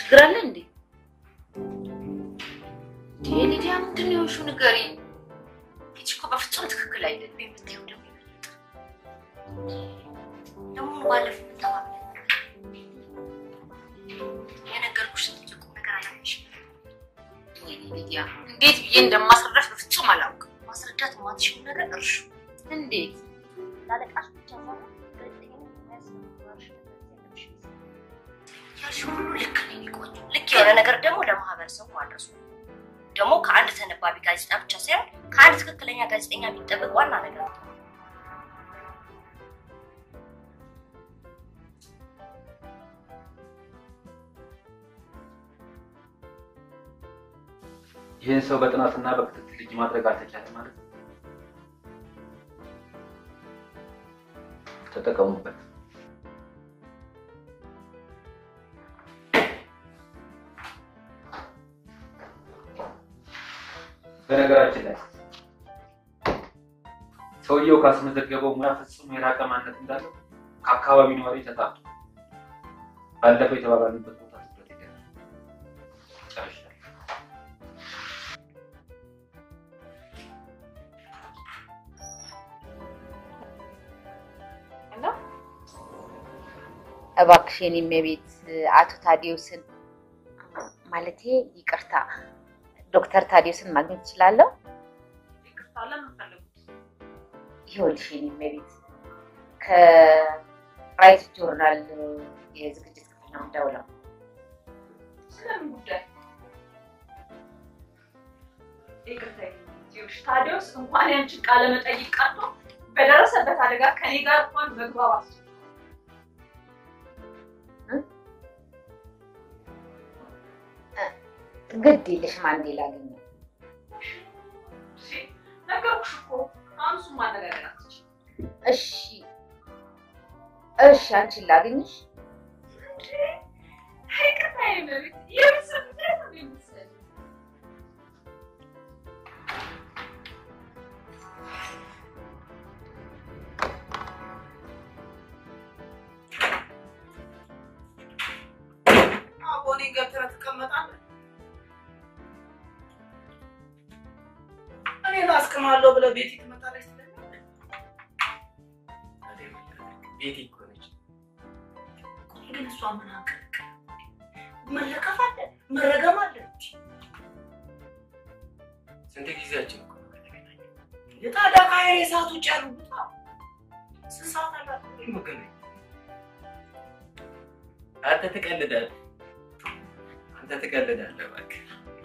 ችግር አለ እንዴ? ሊዲያ ምንድን ነው የሆንሽው? ንገሪኝ። ይቺ እኮ በፍጹም ትክክል አይደለም የምታየው ደግሞ ይበልጥ ደግሞ ባለፈው የምታባብለን የነገርኩሽ እንጂ ቁም ነገር አላየሽም። ወይኔ ሊዲያ እንዴት ብዬ እንደማስረዳሽ በፍጹም አላውቅም። ማስረዳት የማትችይው ነገር እርሹ። እንዴት ላለቃሽ ብቻ ሳይሆን ያልሽው ሁሉ ልክ ነው የኔ ቆንጆ። ልክ የሆነ ነገር ደግሞ ለማህበረሰቡ ማድረሱ ደግሞ ከአንድ ተነባቢ ጋዜጣ ብቻ ሳይሆን ከአንድ ትክክለኛ ጋዜጠኛ የሚጠበቅ ዋና ነገር ነው። ይህን ሰው በጥናትና በክትትል ልጅ ማድረግ አልተቻለም ማለት ነው። ተጠቀሙበት። በነገራችን ላይ ሰውየው ካስመዘገበው ሙያ ፍጹም የራቀ ማንነት እንዳለው ከአካባቢ ነዋሪ ተጣጡ። ባለፈው የተባባልንበት ቦታ ትኩረት ይገኛል። ጨርሻለሁ። እባክሽ የኔ እመቤት አቶ ታዲዮስን ማለቴ ይቅርታ ዶክተር ታዲዮስን ማግኘት እችላለሁ? ይቅርታ ለምን ፈለጉት? ይኸውልሽ የኔ እመቤት ከራይት ጆርናል የዝግጅት ክፍል ነው የምደውለው። ስለምን ጉዳይ? ይቅርታ ይኸውልሽ፣ ታዲዮስ እንኳን ያንቺን ቃለ መጠይቅ ቀርቶ በደረሰበት አደጋ ከኔ ጋር እንኳን መግባባት ግድ የለሽም አንዴ ላገኘው። እሺ፣ ነገርኩሽ እኮ አሁን እሱን ማነጋገር አትችይም። እሺ እሺ፣ አንቺን ላገኝሽ። ይቅርታ የመቤት የቤተሰብ ጉዳይ ነው የሚመስለኝ። አቦኔ ገብተህ ትቀመጣለህ። እኔ ላስቅማለሁ ብለህ ቤቴ ትመጣለች ትለኛለህ። ቤቴ እኮ ነች። ቆይ ግን እሷ ምን አቀልቅ መለከፍ አለ መረገም አለ። ስንት ጊዜያችን እኮ ነው ከተገናኘን? የታዲያ ከሀይሬ ሰዓት ውጭ ያሉ ቦታ ስንት ሰዓት አላት? መገናኘት አንተ ትቀልዳለህ፣ አንተ ትቀልዳለህ። እባክህ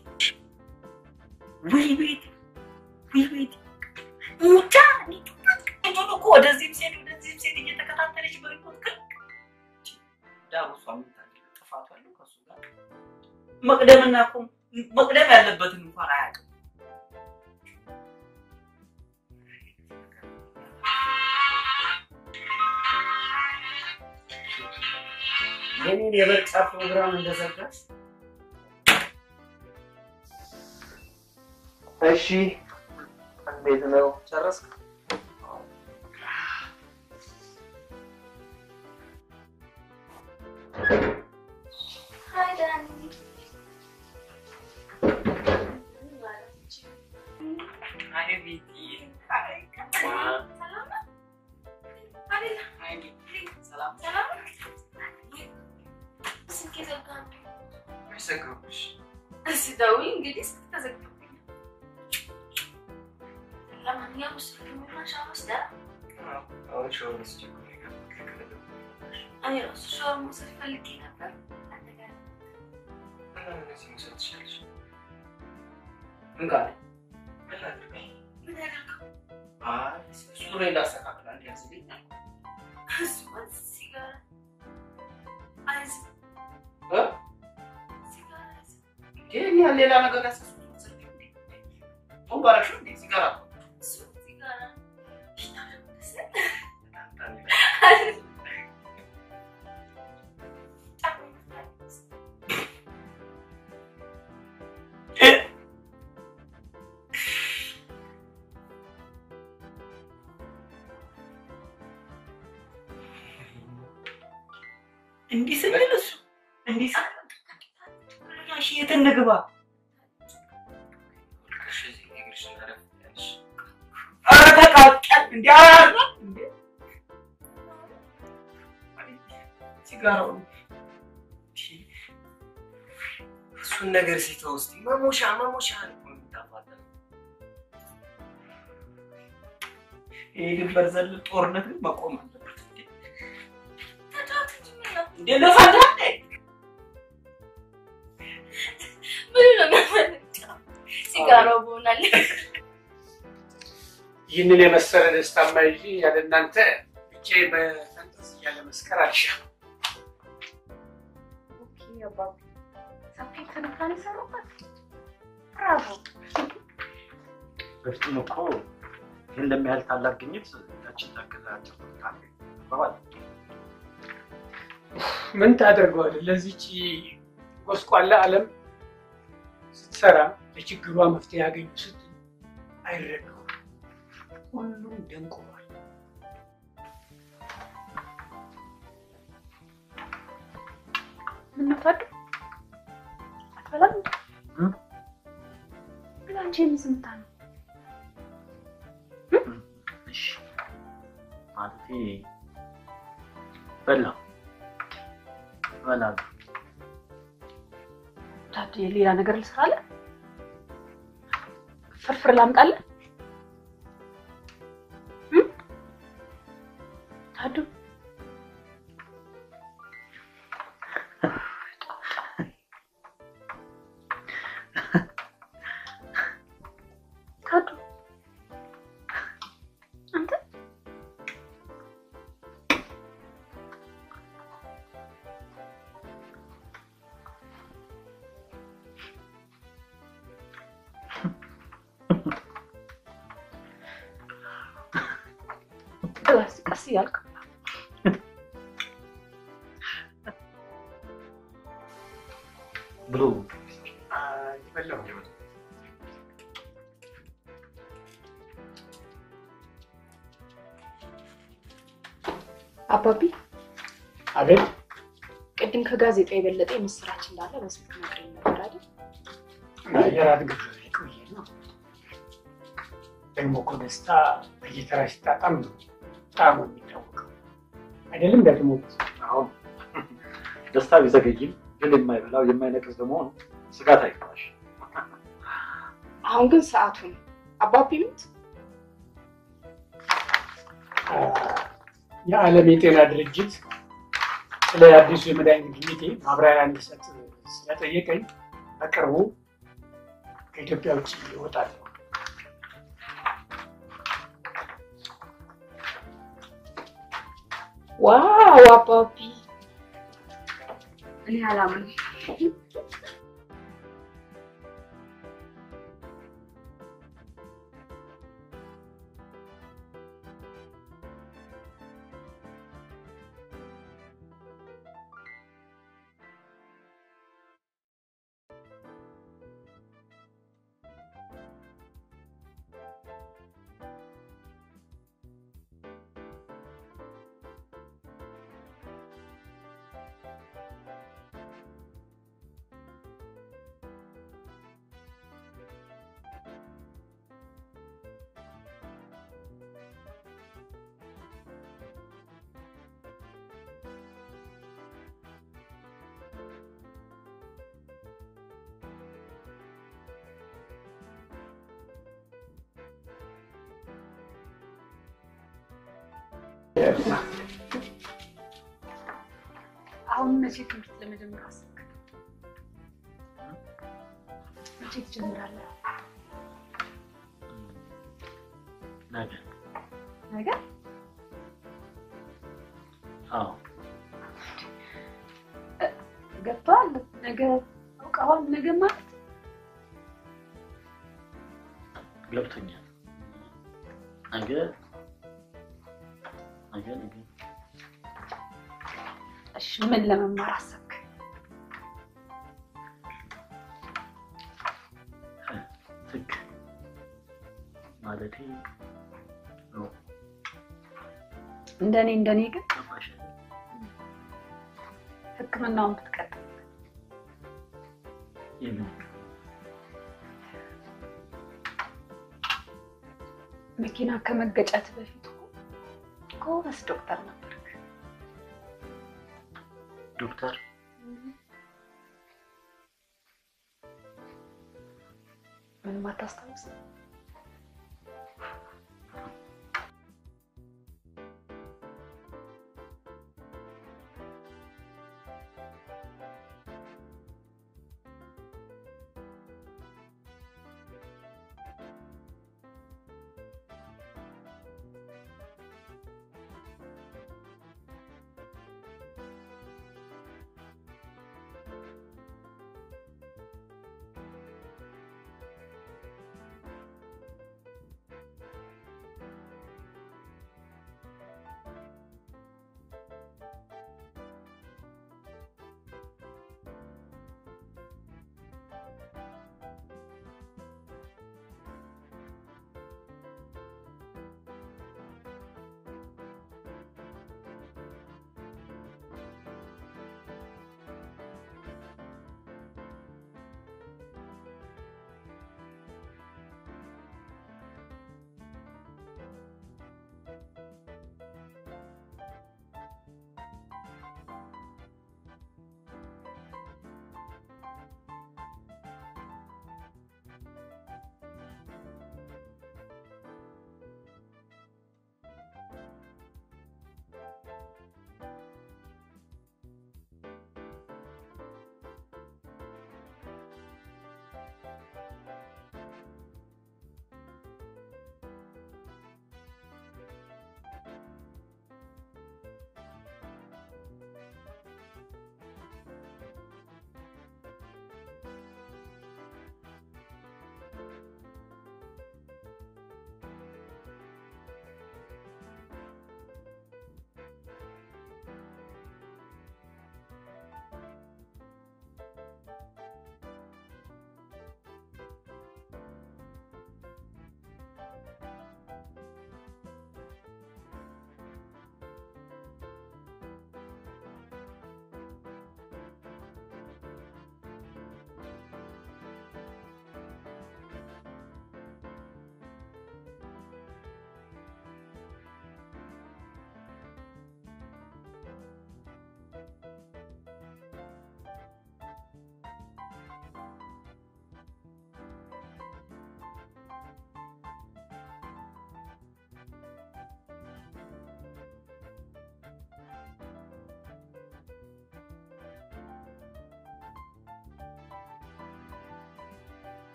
ውይ ቤት ውይ ቤት ሙቻ እንዲሁ እኮ ወደዚህም ሴት ወደዚህም ሴት እየተከታተለች በሪፖርት ግን ዳሩ እሷ የምታውቂው ጥፋቱ ያለው ከእሱ ጋር መቅደምና እኮ መቅደም ያለበትን እንኳን አያውቅም። የኔን የምርጫ ፕሮግራም እንደዘጋች እሺ፣ እንዴት ነው ጨረስክ? ሀይ ዳኒ። አይ ቤቲ፣ ሰላም ነው? አይደለ? አይ ቤቲ፣ ሰላም ሰላም ነው? ስልክ የዘጋ ነው። አይሰግሩብሽ። ስደውይ እንግዲህ ስልክ ተዘግቶብኛል። ለማንኛውም ስልክ የሚሆን ሻወር ወስደህ አሁን ሻወር ወስጄ እኮ ነው የገባሁት። እኔ ራሱ ሻወር መውሰድ ፈልጌ ነበር። አንተ ጋር እና እነዚህ መውሰድ ትችያለሽ። ምን ቃል ምን ላድርግ? ምን ያደርገው? ሱሬ ላስተካክል አንድ ያዝልኝ እሱማ ሲጋራ አይዝም፣ እ? ሲጋራ አይዝም። ይሄን ያህል ሌላ ነገር ያሳስብ ባረሽ እንዴ ሲጋራ እሱ ሲጋራ ሽታ ደግሞ ደስ እንዲህ ስንል እሱ እንዲህ ስንል እንግባ። እሺ፣ እዚህ እግርሽን አረፍ ያልሽ ኧረ ተቃጠል እንዲ አያራ እንዴ ሲጋራው እሱን ነገር ሲተው ውስጥ መሞሻ መሞሻ እኮ ነው የምታፋጠነው። ይሄ ድንበር ዘለል ጦርነት ግን መቆም አለበት። እንዴ እንዴ ለፋዳ ምን ነው የሚያመለክተው? ሲጋራው በሆናል ይህንን የመሰለ ደስታማ ይዤ ያለ እናንተ ብቻዬን በፈንጠዝያ ለመስከር አልሻም። ኦኬ አባቢ ሰፊ ትንታኔ ሰሩበት። ብራቮ በፍጹም እኮ ይህን ለሚያህል ታላቅ ግኝት ታችን ታገዛቸው ባባል ምን ታደርገዋለህ? ለዚች ጎስቋላ ዓለም ስትሰራ ለችግሯ መፍትሄ ያገኙ ስትል አይረዱም። ሁሉም ደንቆሯል። ምን ነው ታዱ አትበላም እንዴ? እም? ግን አንቺ የምዝምታ ነው። እሺ ማለቴ በላ በላለሁ ታዱ የሌላ ነገር ልስራለን? ፍርፍር ላምጣለን? እም? ታዱ ታዱ አንተ ቀስ ቀስ እያልክ ብሎ በላው አባቢ አቤት ቅድም ከጋዜጣ የበለጠ የምስራች እንዳለ በስልክ ነግረኝ ነበር አይደል? የራት ግብዣ የቆየ ነው። ደግሞ እኮ ደስታ በየተራ ሲጣጣም ነው ጣዕሙ የሚታወቀው አይደለም? ደግሞ አሁን ደስታ ቢዘገይም ግን የማይበላው የማይነቅዝ በመሆኑ ስጋት አይገባሽ። አሁን ግን ሰዓቱ ነው። አባቢ ሙት የዓለም የጤና ድርጅት ስለ አዲሱ የመድኃኒት ግኝቴ ማብራሪያ እንድሰጥ ስለጠየቀኝ በቅርቡ ከኢትዮጵያ ውጭ ይወጣል። ዋው አባቢ እኔ አላምንም። አሁን መቼ ትምህርት ለመጀመር አሰብክ? መቼ ትጀምራለህ? ነገ ነገ አዎ ገብተዋል። ነገ አውቀዋል። ነገ ማለት ገብቶኛል። ነገ ነገ ነገ እሺ፣ ምን ለመማር አሰብክ? ህግ ማለቴ ነው። እንደኔ እንደኔ ግን ገባሽ? ሕክምናውን ብትቀጥል የምን መኪና ከመገጨት በፊት እኮ ጎበዝ ዶክተር ነበርክ። ዶክተር ምንም አታስታውስ?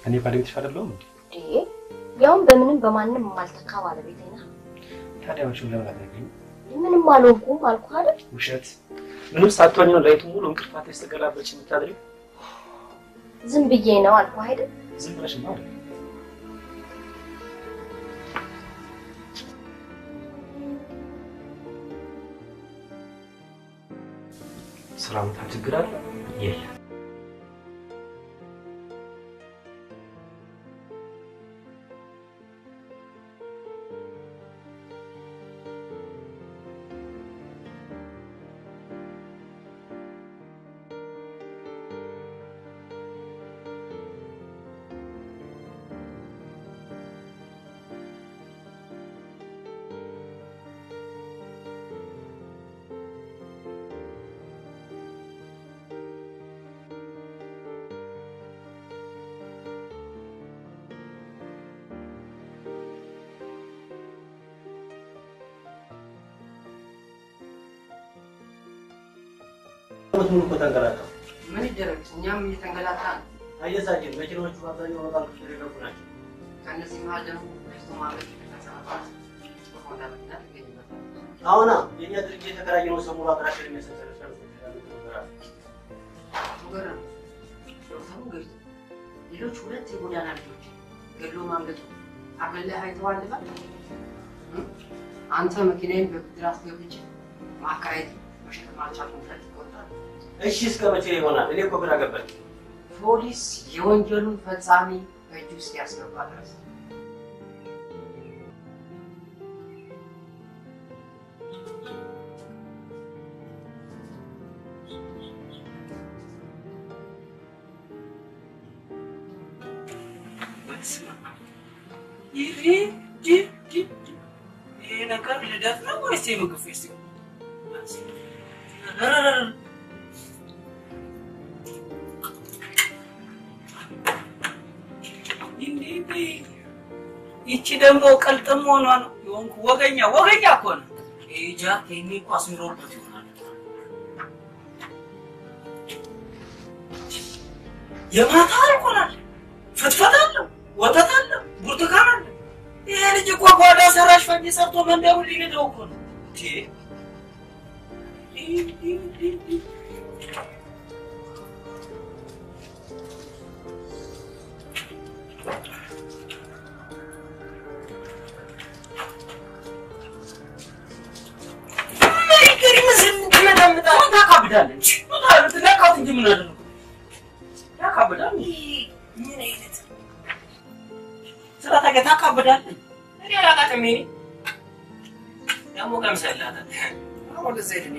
እኔ ባለቤትሽ አይደለሁም እንዴ? እንዴ ያውም በምንም በማንም የማልተካ ባለቤቴ ነህ። ታዲያ አንቺም ለምን አትነግሪኝም? ምንም አልሆንኩም አልኩህ አይደል? ውሸት። ምንም ሳትሆኝ ነው ሌሊቱን ሙሉ እንቅልፋት ስተገላበች የምታድሪው? ዝም ብዬ ነው አልኩህ አይደል? ዝም ብለሽማ አይደል? ስራ ቦታ ችግር አለ? የለም። ዓመት ሙሉ እኮ ተንገላታሁ። ምን ይደረግ፣ እኛም እየተንገላታ ነው። አየሳችን መኪናዎቹ አብዛኛው በባንክ ውስጥ የገቡ ናቸው። ከእነዚህ መሀል ደግሞ በፊት ማድረግ የተሰራባት በሆነ ምክንያት ይገኝበታል። አሁና የእኛ ድርጅት የተከራየነው ሰሞኑ አድራሻ የሚያሰጠን ገረም ዶክተሩ ገጭቶ ሌሎች ሁለት የጎዳና ልጆች ገድሎ ማምለጡ አቅልለህ አይተዋል ልበል? አንተ መኪናዬን በብድር አስገብቼ ማከራየት መሸከም አልቻልኩም ብለህ ትቆጣለህ። እሺ እስከ መቼ ይሆናል? እኔ እኮ ግራ ገባኝ። ፖሊስ የወንጀሉን ፈጻሚ በእጁ ውስጥ ያስገባ ድረስ ይህ ይህ ይህ ይህ ይሄ ነገር ልደት ነው ወይስ የምግብ ፌስቲቫል? ይቺ ደግሞ ቀልጥም ሆኗ ነው የሆንኩ ወገኛ ወገኛ እኮ ነው። ይሄ ጃክ ይሄኔ እኮ አስምሮበት ይሆናል። የማታ አልኮል አለ፣ ፍትፈት አለው፣ ወተት አለው፣ ብርቱካን አለ። ይሄ ልጅ እኮ ጓዳ ሰራሽ ፈንጂ ሰርቶ መንደሩን ሊንደው እኮ ነው። እንዴ! ታካብዳለች። ትነካት እንጂ ምን አደረኩ? ያካብዳል። ምን አይነት ስራ ታገ ታካብዳለች። እኔ አላውቃትም። እኔ ደግሞ ቀምሰላታል። አሁን እዚህ ሄድን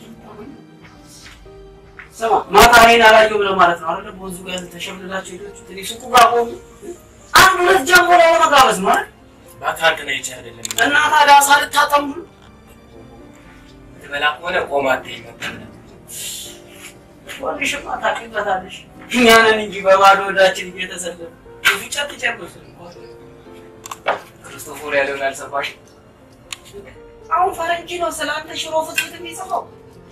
ስማ፣ ማታ እኔን አላየሁ ብለህ ማለት ነው አይደለ? በወንዙ ጋር ተሸምልላቸው ሄዳችሁ ትንሽ ሱቁ ጋር ቆሙ። አንድ ሁለት ጀምሮ ለመጋበዝ ነው አይደል? ማታ አንድ ነው ይቻ አይደለም እና ታዲያ ሳልታጠሙ ትበላ ከሆነ ቆማ አትይም ነበር። ወልሽማ ታውቂበታለሽ። እኛንን እንጂ በባዶ ወዳችን እየተሰለፈ ብዙ ጨት ጨርስ ክርስቶፎር ያለውን አልሰማሽም? አሁን ፈረንጅ ነው ስለ አንተ ሽሮ ፍትፍት የሚጽፈው።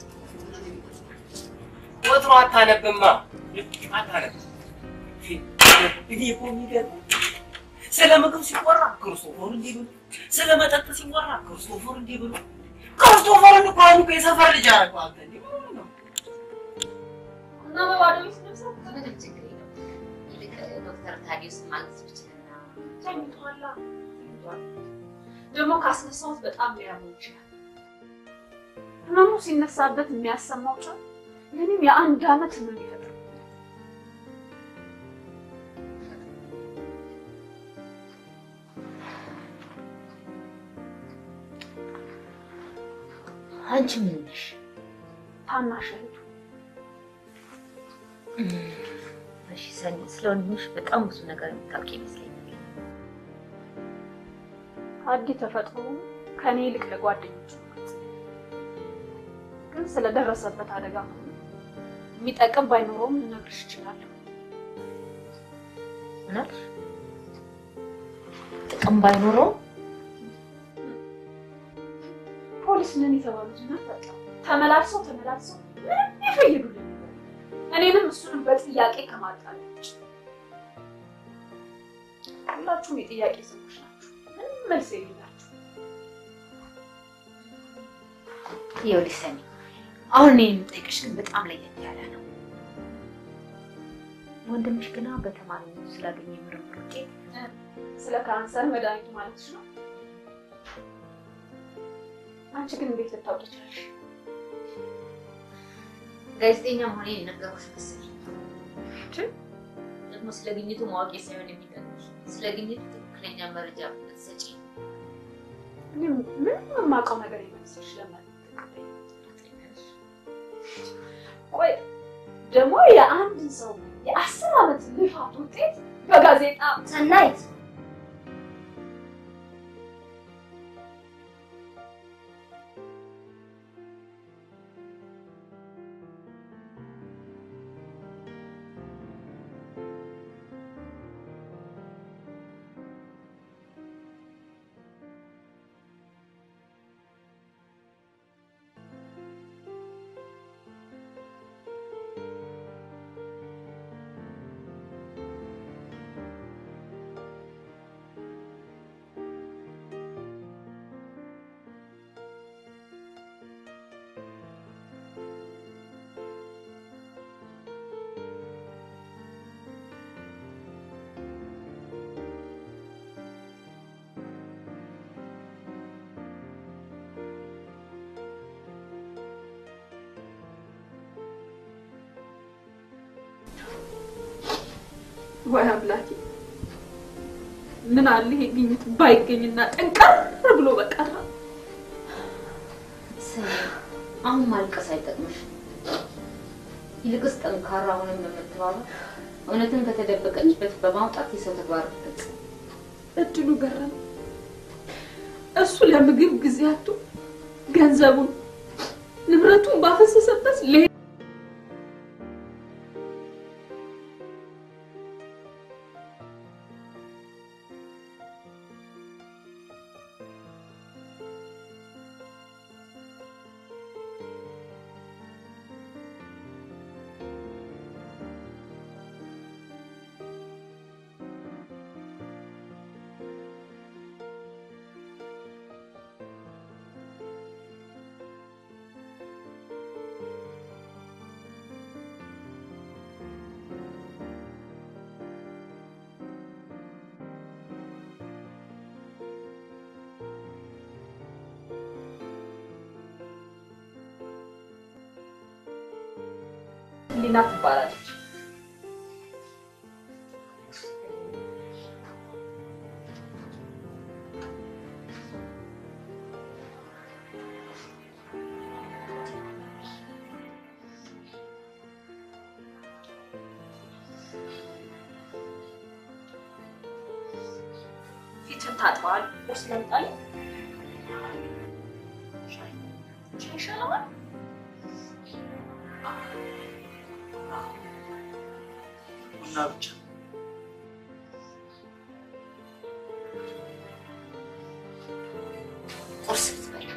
ወትሮ አታነብማ አታነብም። እኔ እኮ የሚገርመው ስለ ምግብ ሲወራ ክርስቶፎር እንዲህ ብሎ፣ ስለ መጠጥ ሲወራ ክርስቶፎር እንዲህ ብሎ፣ ክርስቶፎርን እኮ አሁን እኮ የሰፈር ልጅ አደረገው። አንተ እንዲህ ብሎ ነው እና በባዶ ቤት ለብሰው ምንም ችግር የለም። ይልቅ ዶክተር ታዲዮስ ማግኘት ብችልና ተኝቷላ ተኝቷል። ደግሞ ካስነሳሁት በጣም ሊያመው ይችላል። ህመሙ ሲነሳበት የሚያሰማው ጫን ምንም የአንድ አመት ህመም ይፈጥራል። አንቺ ምን ነሽ? ታናሽ እህቱ እሺ ሰኒ፣ ስለ ወንድምሽ በጣም ብዙ ነገር የምታውቂ ይመስለኛል። አዲ ተፈጥሮ ከኔ ይልቅ ለጓደኞቹ ነው ግልጽ። ግን ስለደረሰበት አደጋ ከሆነ የሚጠቅም ባይኖረውም ልነግርሽ እችላለሁ። እውነት ጥቅም ባይኖረው ፖሊስ ነን የተባሉት እና ተመላልሰው ተመላልሰው ምንም ይፈይዱልን ነበር። እኔንም እሱንም በጥያቄ ከማጣል ውጭ ሁላችሁም የጥያቄ ሰዎች ናችሁ። ምንም መልስ የሌላችሁ። ይኸውልሽ ሰኒ፣ አሁን እኔ የምጠይቅሽ ግን በጣም ለየት ያለ ነው። ወንድምሽ ግና በተማሪነቱ ስላገኘ የምርምር ውጤት ስለ ካንሰር መድኃኒቱ ማለትሽ ነው። አንቺ ግን እንዴት ልታውቂ ቻልሽ? ጋዜጠኛ መሆኔን የነገሩሽ መሰለኝ። ደግሞ ስለ ግኝቱ ማወቄ ሳይሆን የሚጠቅምሽ ስለ ግኝቱ ትክክለኛ መረጃ ብትሰጪ እኔ ምንም የማውቀው ነገር የመሰለሽ ለማለት ቆይ ደግሞ የአንድን ሰው የአስር ዓመት ልፋት ውጤት በጋዜጣ ሰናይት ወይ አምላኬ፣ ምን አለ ይሄ ግኝት ባይገኝና ጠንቀር ብሎ በቀረ። ሰኒ፣ አሁን ማልቀስ አይጠቅምሽ። ይልቅስ ጠንካራ ሆነን በመተባበር እውነትን ከተደበቀችበት በማውጣት የሰው ተግባር ፈጽም። እድሉ ገረም እሱ ለምግብ ጊዜ አጥቶ ገንዘቡን ንብረቱን ባፈሰሰበት ሌ ሊና ትባላለች። ፊትን ታጥበዋል። ቁርስ ለምጣል ሻይ ይሻለዋል። ቡና ብቻ ቁርስ ልትበላ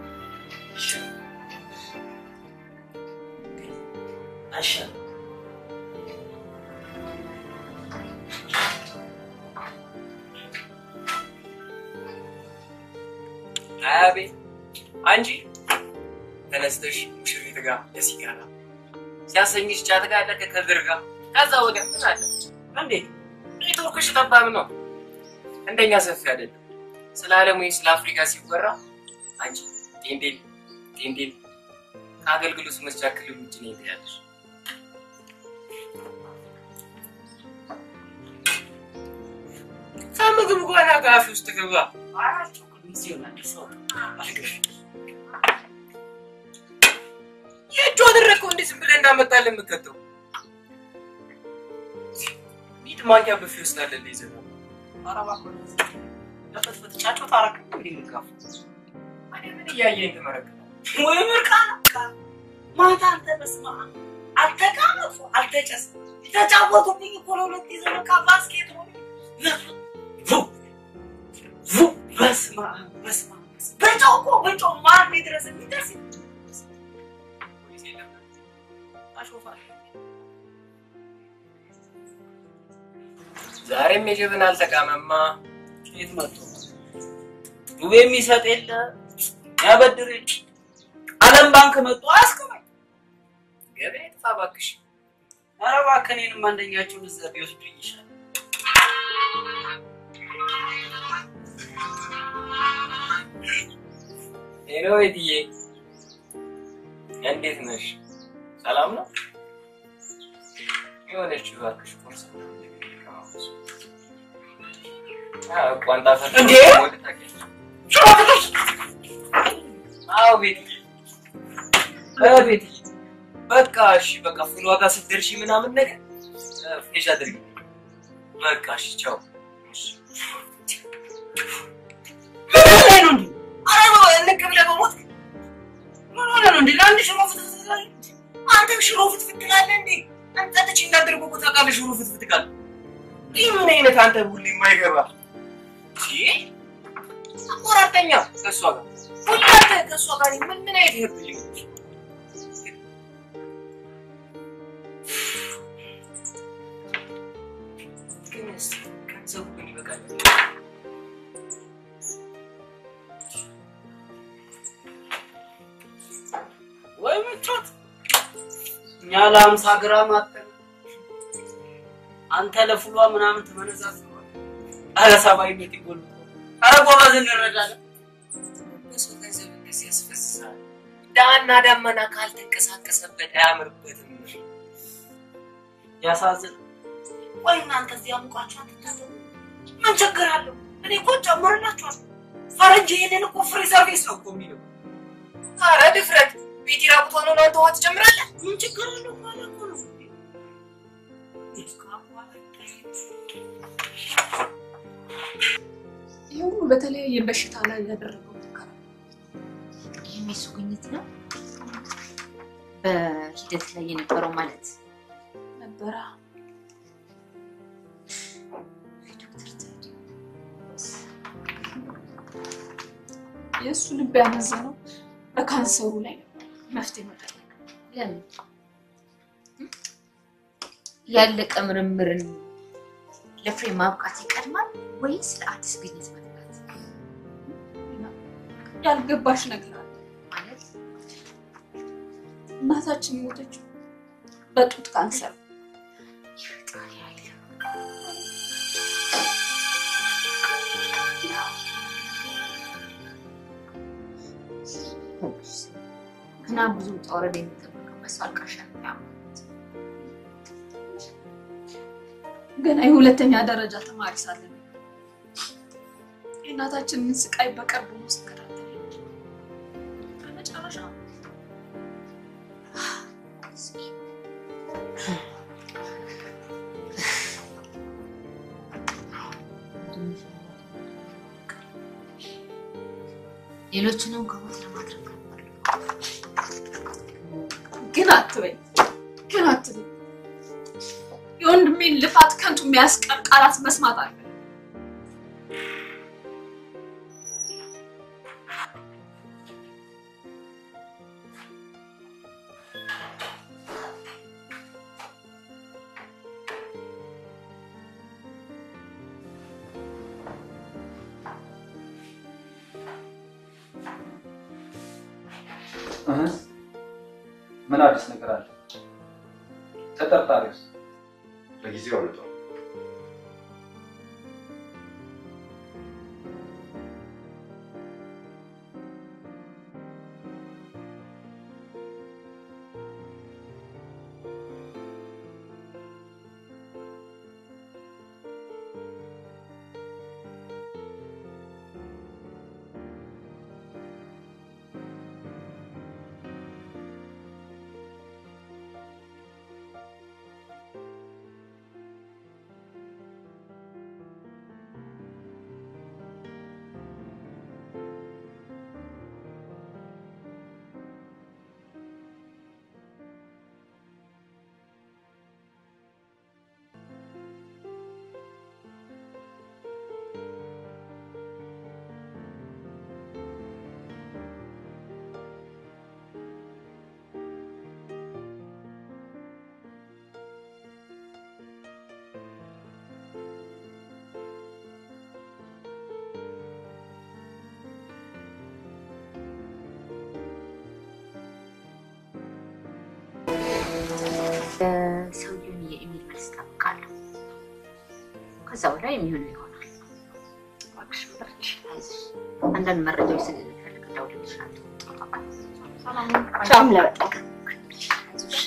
አይሻልም? አቤት አንቺ ተነስተሽ ሙሽሪት ጋር ለሲጋራ ሲያሰኝሽ ጫት ጋር አለ ከከድር ጋር ከዛ ወዲያ ምን አለ እንዴ ኔትወርክሽ ጠባብ ነው እንደኛ ሰፊ አይደለም ስለ ዓለም ወይ ስለ አፍሪካ ሲወራ አንቺ ጤንዴል ጤንዴል ከአገልግሎት መስጫ ክልል ውጭ ነው ትያለሽ ከምግብ በኋላ ጋፊ ውስጥ ገባ አራቸው ጊዜ ይሆናል ሰው አልገሽ የእጁ አደረግከው እንዴ ዝም ብለህ እንዳመጣልህ የምከተው ሚድ ማንኪያ ብፌ ውስጥ አለልህ ይዘህ ነው ኧረ እባክህ ለፍትፍት ጫጩት አደረግህ እንዴ የምትጋፋው ታዲያ ምን እያየኸኝ ትመረቅናለህ ወይ ምርቃና ማታ አንተ በስመ አብ አልተቃመጡ አልተጨስ ተጫወቱብኝ እኮ ለሁለት ጊዜ በቃ ባስኬት ሆነ በስመ አብ በስመ አብ በጨው እኮ በጨው ማን ድረስ የሚደርስ ፖሊስ የለም አሾፋል ዛሬም የጅብን አልተቃመማ። ከየት መጥቶ ዱቤ የሚሰጥ የለ ያበድር የለ ዓለም ባንክ መጥቶ አያስቀመኝ። ገበያ ጥፋ እባክሽ። ኧረ እባክህ እኔንም አንደኛቸውን እዛ ቢወስዱኝ ይሻላል። ሄሎ እትዬ፣ እንዴት ነሽ? ሰላም ነው? የሆነች እባክሽ ቁርስ አዎ፣ ቋንጣ ፈርስ እንዴ? ወደ ታውቂያለሽ? አዎ ቤትዬ፣ እ ቤትዬ፣ በቃ እሺ፣ በቃ ፍሏ ጋር ስትደርሺ ምናምን ነገር እ፣ ፌሽ አድርጊ። በቃ እሺ፣ ቻው። እሺ። ምን ላይ ነው እንዴ? ኧረ እንቅ ብለህ በሞት ምን ሆነህ ነው እንዴ? ለአንድ ሽሮ ፍትፍት ትላለህ? አንተም ሽሮ ፍትፍት ትላለህ እንዴ? አንተ ጠጥቼ እንዳደርጉ እኮ ታውቃለህ። ሽሮ ፍትፍት ካለ ይህ ምን አይነት አንተ ሁሌ የማይገባ አቆራርጠኛ ከእሷ ጋር ሁሌ አንተ ከእሷ ጋር ምን ምን አይነት ይሄብልኝ ግን እስኪ ገንዘቡ ግን ይበቃል። ወይ ምቾት እኛ ለሀምሳ ግራም አተን አንተ ለፍሏ ምናምን ትመነዛዝረዋል። ኧረ ሰብአዊነት ይጎል። ኧረ ጎበዝ እንረዳለን። በሰው ገንዘብ እንደዚህ ያስፈስሳል። ዳና ዳመና ካልተንቀሳቀሰበት አያምርበትም። ያሳዝን። ቆይ እናንተ እዚህ አሙቃችሁ አትታጠቡ። ምን ችግር አለው? እኔ እኮ ጨምርላችኋለሁ። ፈረንጅ ይሄንን እኮ ፍሪ ሰርቪስ ነው እኮ የሚለው። ኧረ ድፍረት! ቤት ራቁት ሆኖ ነው አንተ ውሃ ትጨምራለህ? ምን ችግር አለው? ማለት እኮ ነው። ይህ ሁሉ በተለያየ በሽታ ላይ ያደረገው ሙከራ ይህም የሱ ግኝት ነው። በሂደት ላይ የነበረው ማለት ነበረ። ዶክተር ቴዎድሮስ የእሱ ልብ ያመዘነው በካንሰሩ ላይ ነበር መፍትሄ መጠየቅ። ለምን ያለቀ ምርምርን ለፍሬ ማብቃት ይቀድማል ወይስ ለአዲስ ግኝት መትጋት? ያልገባሽ ነገር አለ። ማለት እናታችን የሞተችው በጡት ካንሰር ነው። የፈጣሪ ኃይል እና ብዙ ውጣ ውረድ የሚጠበቅበት ሰው አልቃሻ ነው ያመኑት። ገና የሁለተኛ ደረጃ ተማሪ ሳለ ነው የእናታችንን ስቃይ በቅርቡ ነው ስከታተል የነበረው። በመጨረሻ ሌሎችንም ከሞት ለማድረግ ግን አትበኝ፣ ግን አትበኝ። የወንድሜን ልፋት ከንቱ የሚያስቀር ቃላት መስማት አለ። እህ፣ ምን አዲስ ነገር አለ? ተጠርጣሪውስ? ለጊዜው አመጣው። ሰውየውን የኢሜል መልስ እጠብቃለሁ። ከዛ በላይ የሚሆነው ይሆናል። እባክሽ በርቺ፣ አይዞሽ። አንዳንድ መረጃዎች ስለሚፈልግ እደውልልሻለሁ። አንቺም ለመጠቀም አይዞሽ።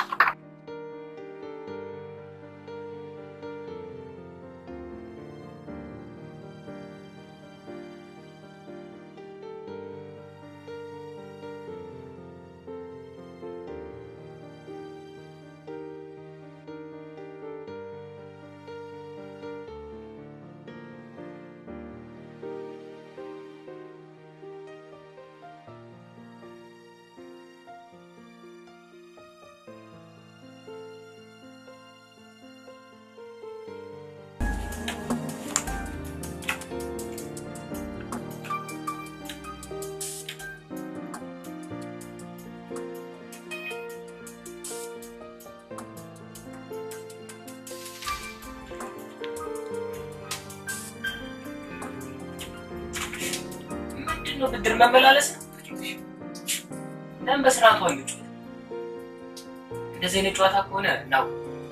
ምንድን ነው ብድር መመላለስ ነው? ለምን በስርዓቱ አንጫወት? እንደዚህ አይነት ጨዋታ ከሆነ ነው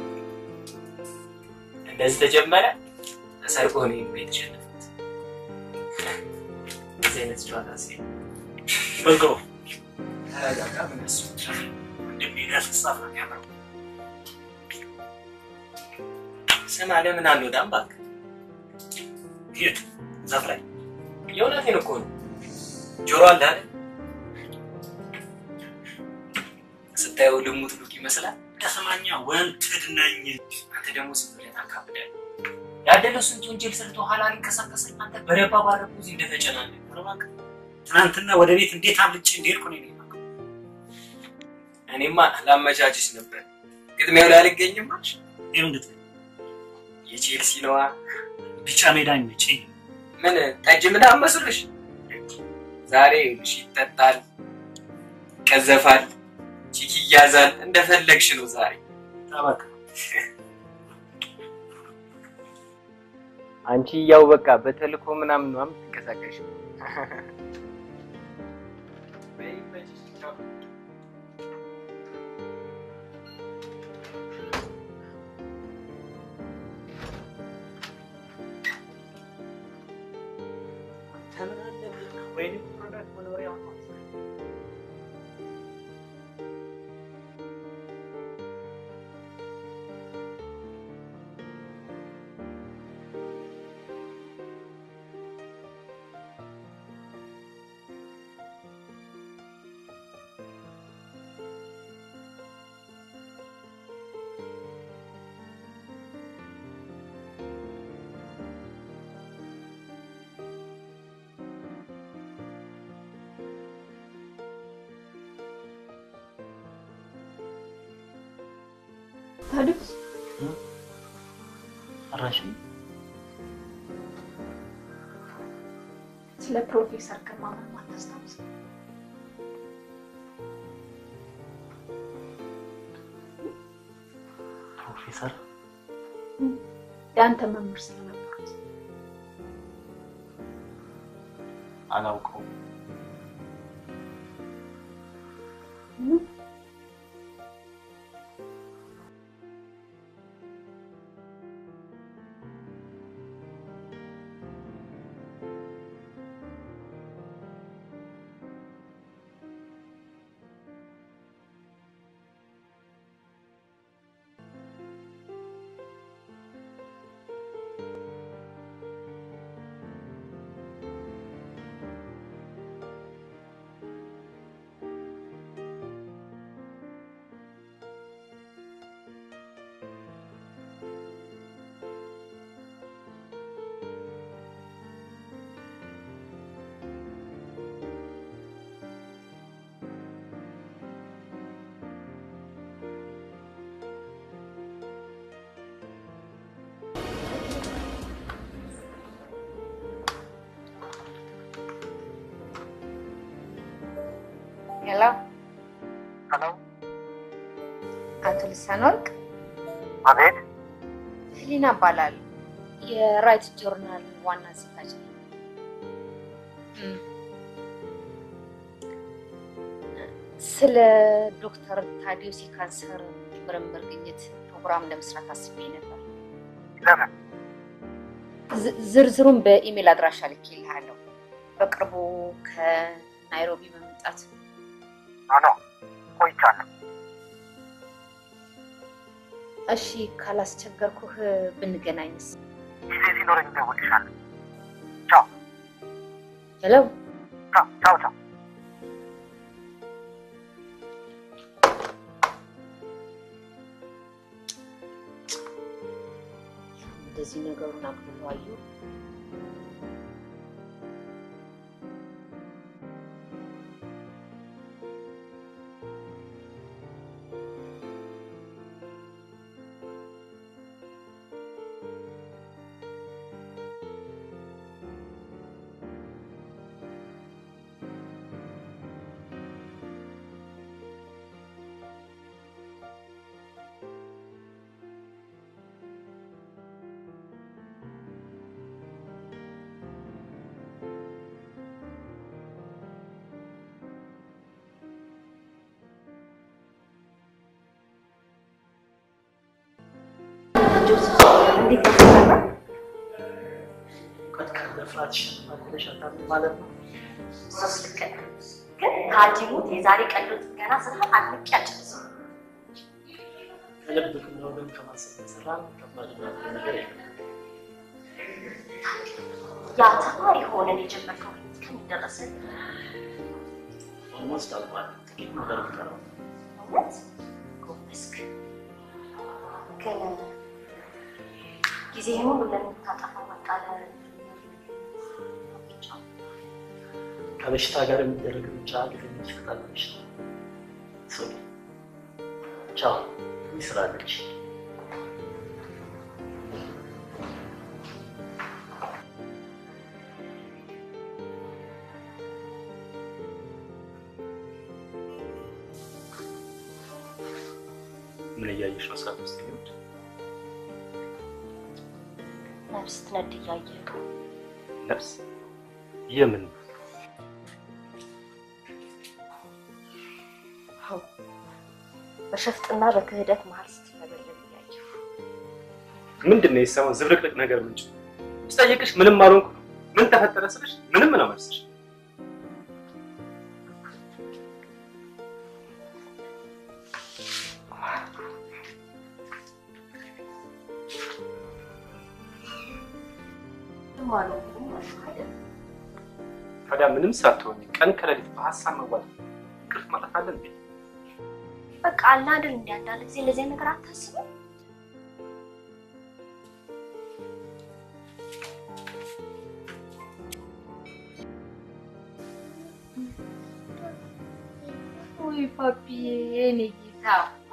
እንደዚህ ተጀመረ። ተሰርቆ ነው ቤት የተሸነፉት። እንደዚህ አይነት ጨዋታ ሲ በግሮ ተረጋጋ። ምን እሱ እንደሚደርስ ጻፍ ነው ያምረው ስማ፣ ለምን አንወጣም እባክህ? የት ዛፍ ላይ የእውነቴን እኮ ነው። ጆሮ አለ አይደል? ስታየው ልሙት ሉክ ይመስላል። ተሰማኛ ወንትድ ነኝ አንተ ደግሞ ስብለት አካብዳል ያደለው ስንት ወንጀል ሰርቶ ኋላ ሊንቀሳቀስ አንተ በረባ ባረቁ እዚህ እንደተጨናነቅ እባክህ ትናንትና ወደ ቤት እንዴት አምልጬ እንደሄድኩ ነው የማውቀው። እኔማ ላመቻችሽ ነበር። ግጥሚያው ላይ አልገኝም አልሽ። ይሁን ግጥ የቼልሲ ነዋ። ቢጫ ሜዳ ይመቸኝ። ምን ጠጅ ምናምን መስሎሽ? ዛሬ ይኸውልሽ ይጠጣል፣ ይቀዘፋል፣ ቺክ ይያዛል፣ እንደፈለግሽ ነው ዛሬ። እባክህ አንቺ ያው በቃ በተልኮ ምናምን ነው የምትንቀሳቀሽ። ተምን አለብህ ወይኔ ፕሮዳክት መኖሪያ ነው ታዲያስ አራሽም ስለ ፕሮፌሰር ግርማ ምንም አታስታውስም? ፕሮፌሰር የአንተ መምህር ስለነበሩት አላውቀውም። ሄሎ ሄሎ፣ አቶ ልሳን ወርቅ አቤት። ህሊና እባላለሁ። የራይት ጆርናል ዋና አዘጋጅ ነኝ። እም። ስለ ዶክተር ታዲዮስ የካንሰር ምርምር ግኝት ፕሮግራም ለመስራት አስቤ ነበር። ለምን? ዝ- ዝርዝሩን በኢሜል አድራሻ ልኬልሃለሁ። በቅርቡ ከናይሮቢ በመምጣት ኖ ኖ ቆይቻለሁ። እሺ፣ ካላስቸገርኩህ ብንገናኝስ? ጊዜ ሲኖረኝ እደውልልሻለሁ። ቻው ሄሎ፣ ቻው ቻው ቻው። እንደዚህ ነገሩን አቅልሎ አየሁ። እንዴት ተሰራ? ቀጥቀጥ መፍራትሽ ማለሽ አታምን ማለት ነው። ሶስት ልክ ነህ። ግን ከሐኪሙ የዛሬ ቀዶ ጥገና ስራ አድንቄ አልጨረስኩም። ከልብ ከመወገን ከማሰብ የተሰራ ከባድ ነገር የለም። ያ ተማሪ ሆነን የጀመርከው ህይወት ከምን ደረሰ? ኦልሞስት አልቋል። ጥቂት ነገር የሚቀረው እውነት ጎበዝክ። ግን ጊዜህን ሁሉ ለምታጠፋው በቃ ለ- ከበሽታ ጋር የሚደረግ ሩጫ ሊገኝ ይፈጣል በሽታ ሶሪ ቻው ይስራለች ምን እያየሽ ነው? ሰዓት ውስጥ ይሄድ ነፍስ ትነድ እያየህ ነው። ነፍስ የምን አዎ፣ በሸፍጥና በክህደት መሀል ስትነበለብ እያየሁ ምንድን ነው የሰማው ዝብርቅርቅ ነገር ምንጭ? ስጠይቅሽ ምንም አልሆንኩ ምን ተፈጠረ ስልሽ ምንም ነው መልስሽ። ማለት ነው አይደል? ታዲያ ምንም ሳትሆኝ ቀን ከሌሊት በሀሳብ መዋል እንቅልፍ ማጣት አለ እንዴ? በቃ አለ አይደል እንደ አንዳንድ ጊዜ እንደዚህ አይነት ነገር አታስብም? ውይ ፓፒዬ፣ የኔ ጌታ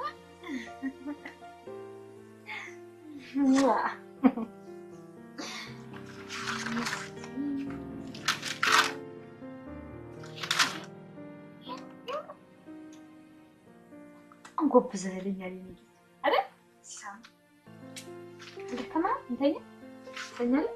በጣም ጎብዘህልኛል የኔ ጌታ አይደል? ሲሳም ደከማ እንተኛ ተኛለ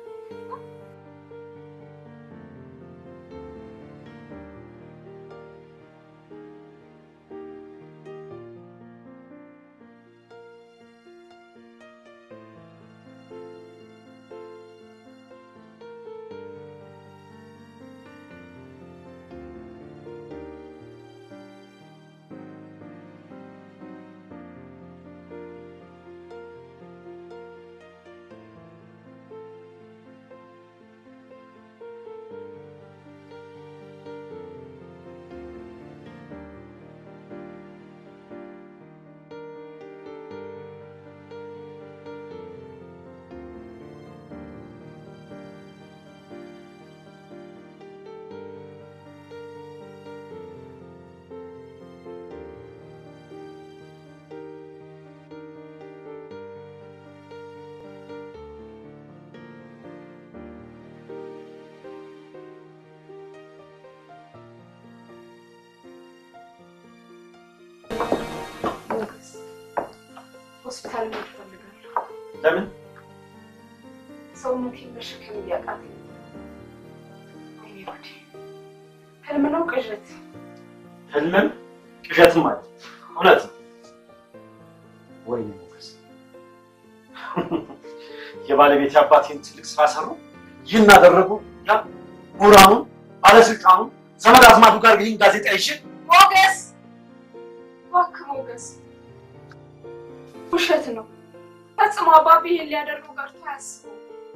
ሆስፒታል መሄድ እፈልጋለሁ። ለምን? ሰውነቴን መሸከም እያቃተኝ ነው። ወይኔ ጉዴ! ህልም ነው ቅዠት? ህልምም ቅዠትም አለ። እውነት ነው። ወይኔ ሞገስ፣ የባለቤት አባቴን ትልቅ ስራ ሰሩ። ይህን አደረጉ። ያ ምሁራኑን፣ ባለስልጣኑን፣ ዘመድ አዝማዱ ጋር ይህን ጋዜጣ ይዤ ሞገስ እባክህ ሞገስ፣ ውሸት ነው ፈጽሞ። አባቢ ይሄን ሊያደርጉ ቀርቶ አያስቡም።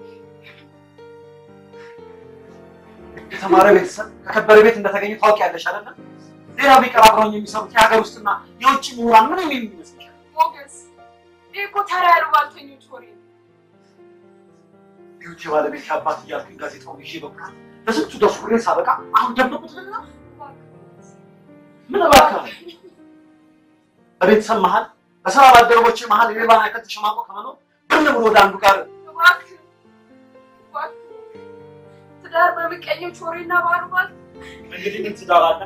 የተማረ ቤተሰብ ከከበረ ቤት እንደተገኘ ታውቂያለሽ አይደለ? ሌላ ቢቀር አብረውኝ የሚሰሩት የሀገር ውስጥና የውጭ ምሁራን ምንም የሚመስልሻል? ሞገስ፣ ይህ እኮ ተራ ያሉባልተኞች ወሬ ነው። ቢዩቲ ባለቤት አባት እያልኩኝ ጋዜጣውን ይዤ በኩራት በስንቱ ደፍሬ ሳበቃ አሁን ደበቁትና ምን እባክህ በቤተሰብ መሀል በስራ ባልደረቦቼ መሀል የሌባን ያክል ተሸማቆ ከመኖር ብን ብሎ ወደ አንዱ ጋር እባክህ እባክህ፣ ትዳር በምቀኞች ወሬና ባሉባል እንግዲህ ምን ትዳር አለ?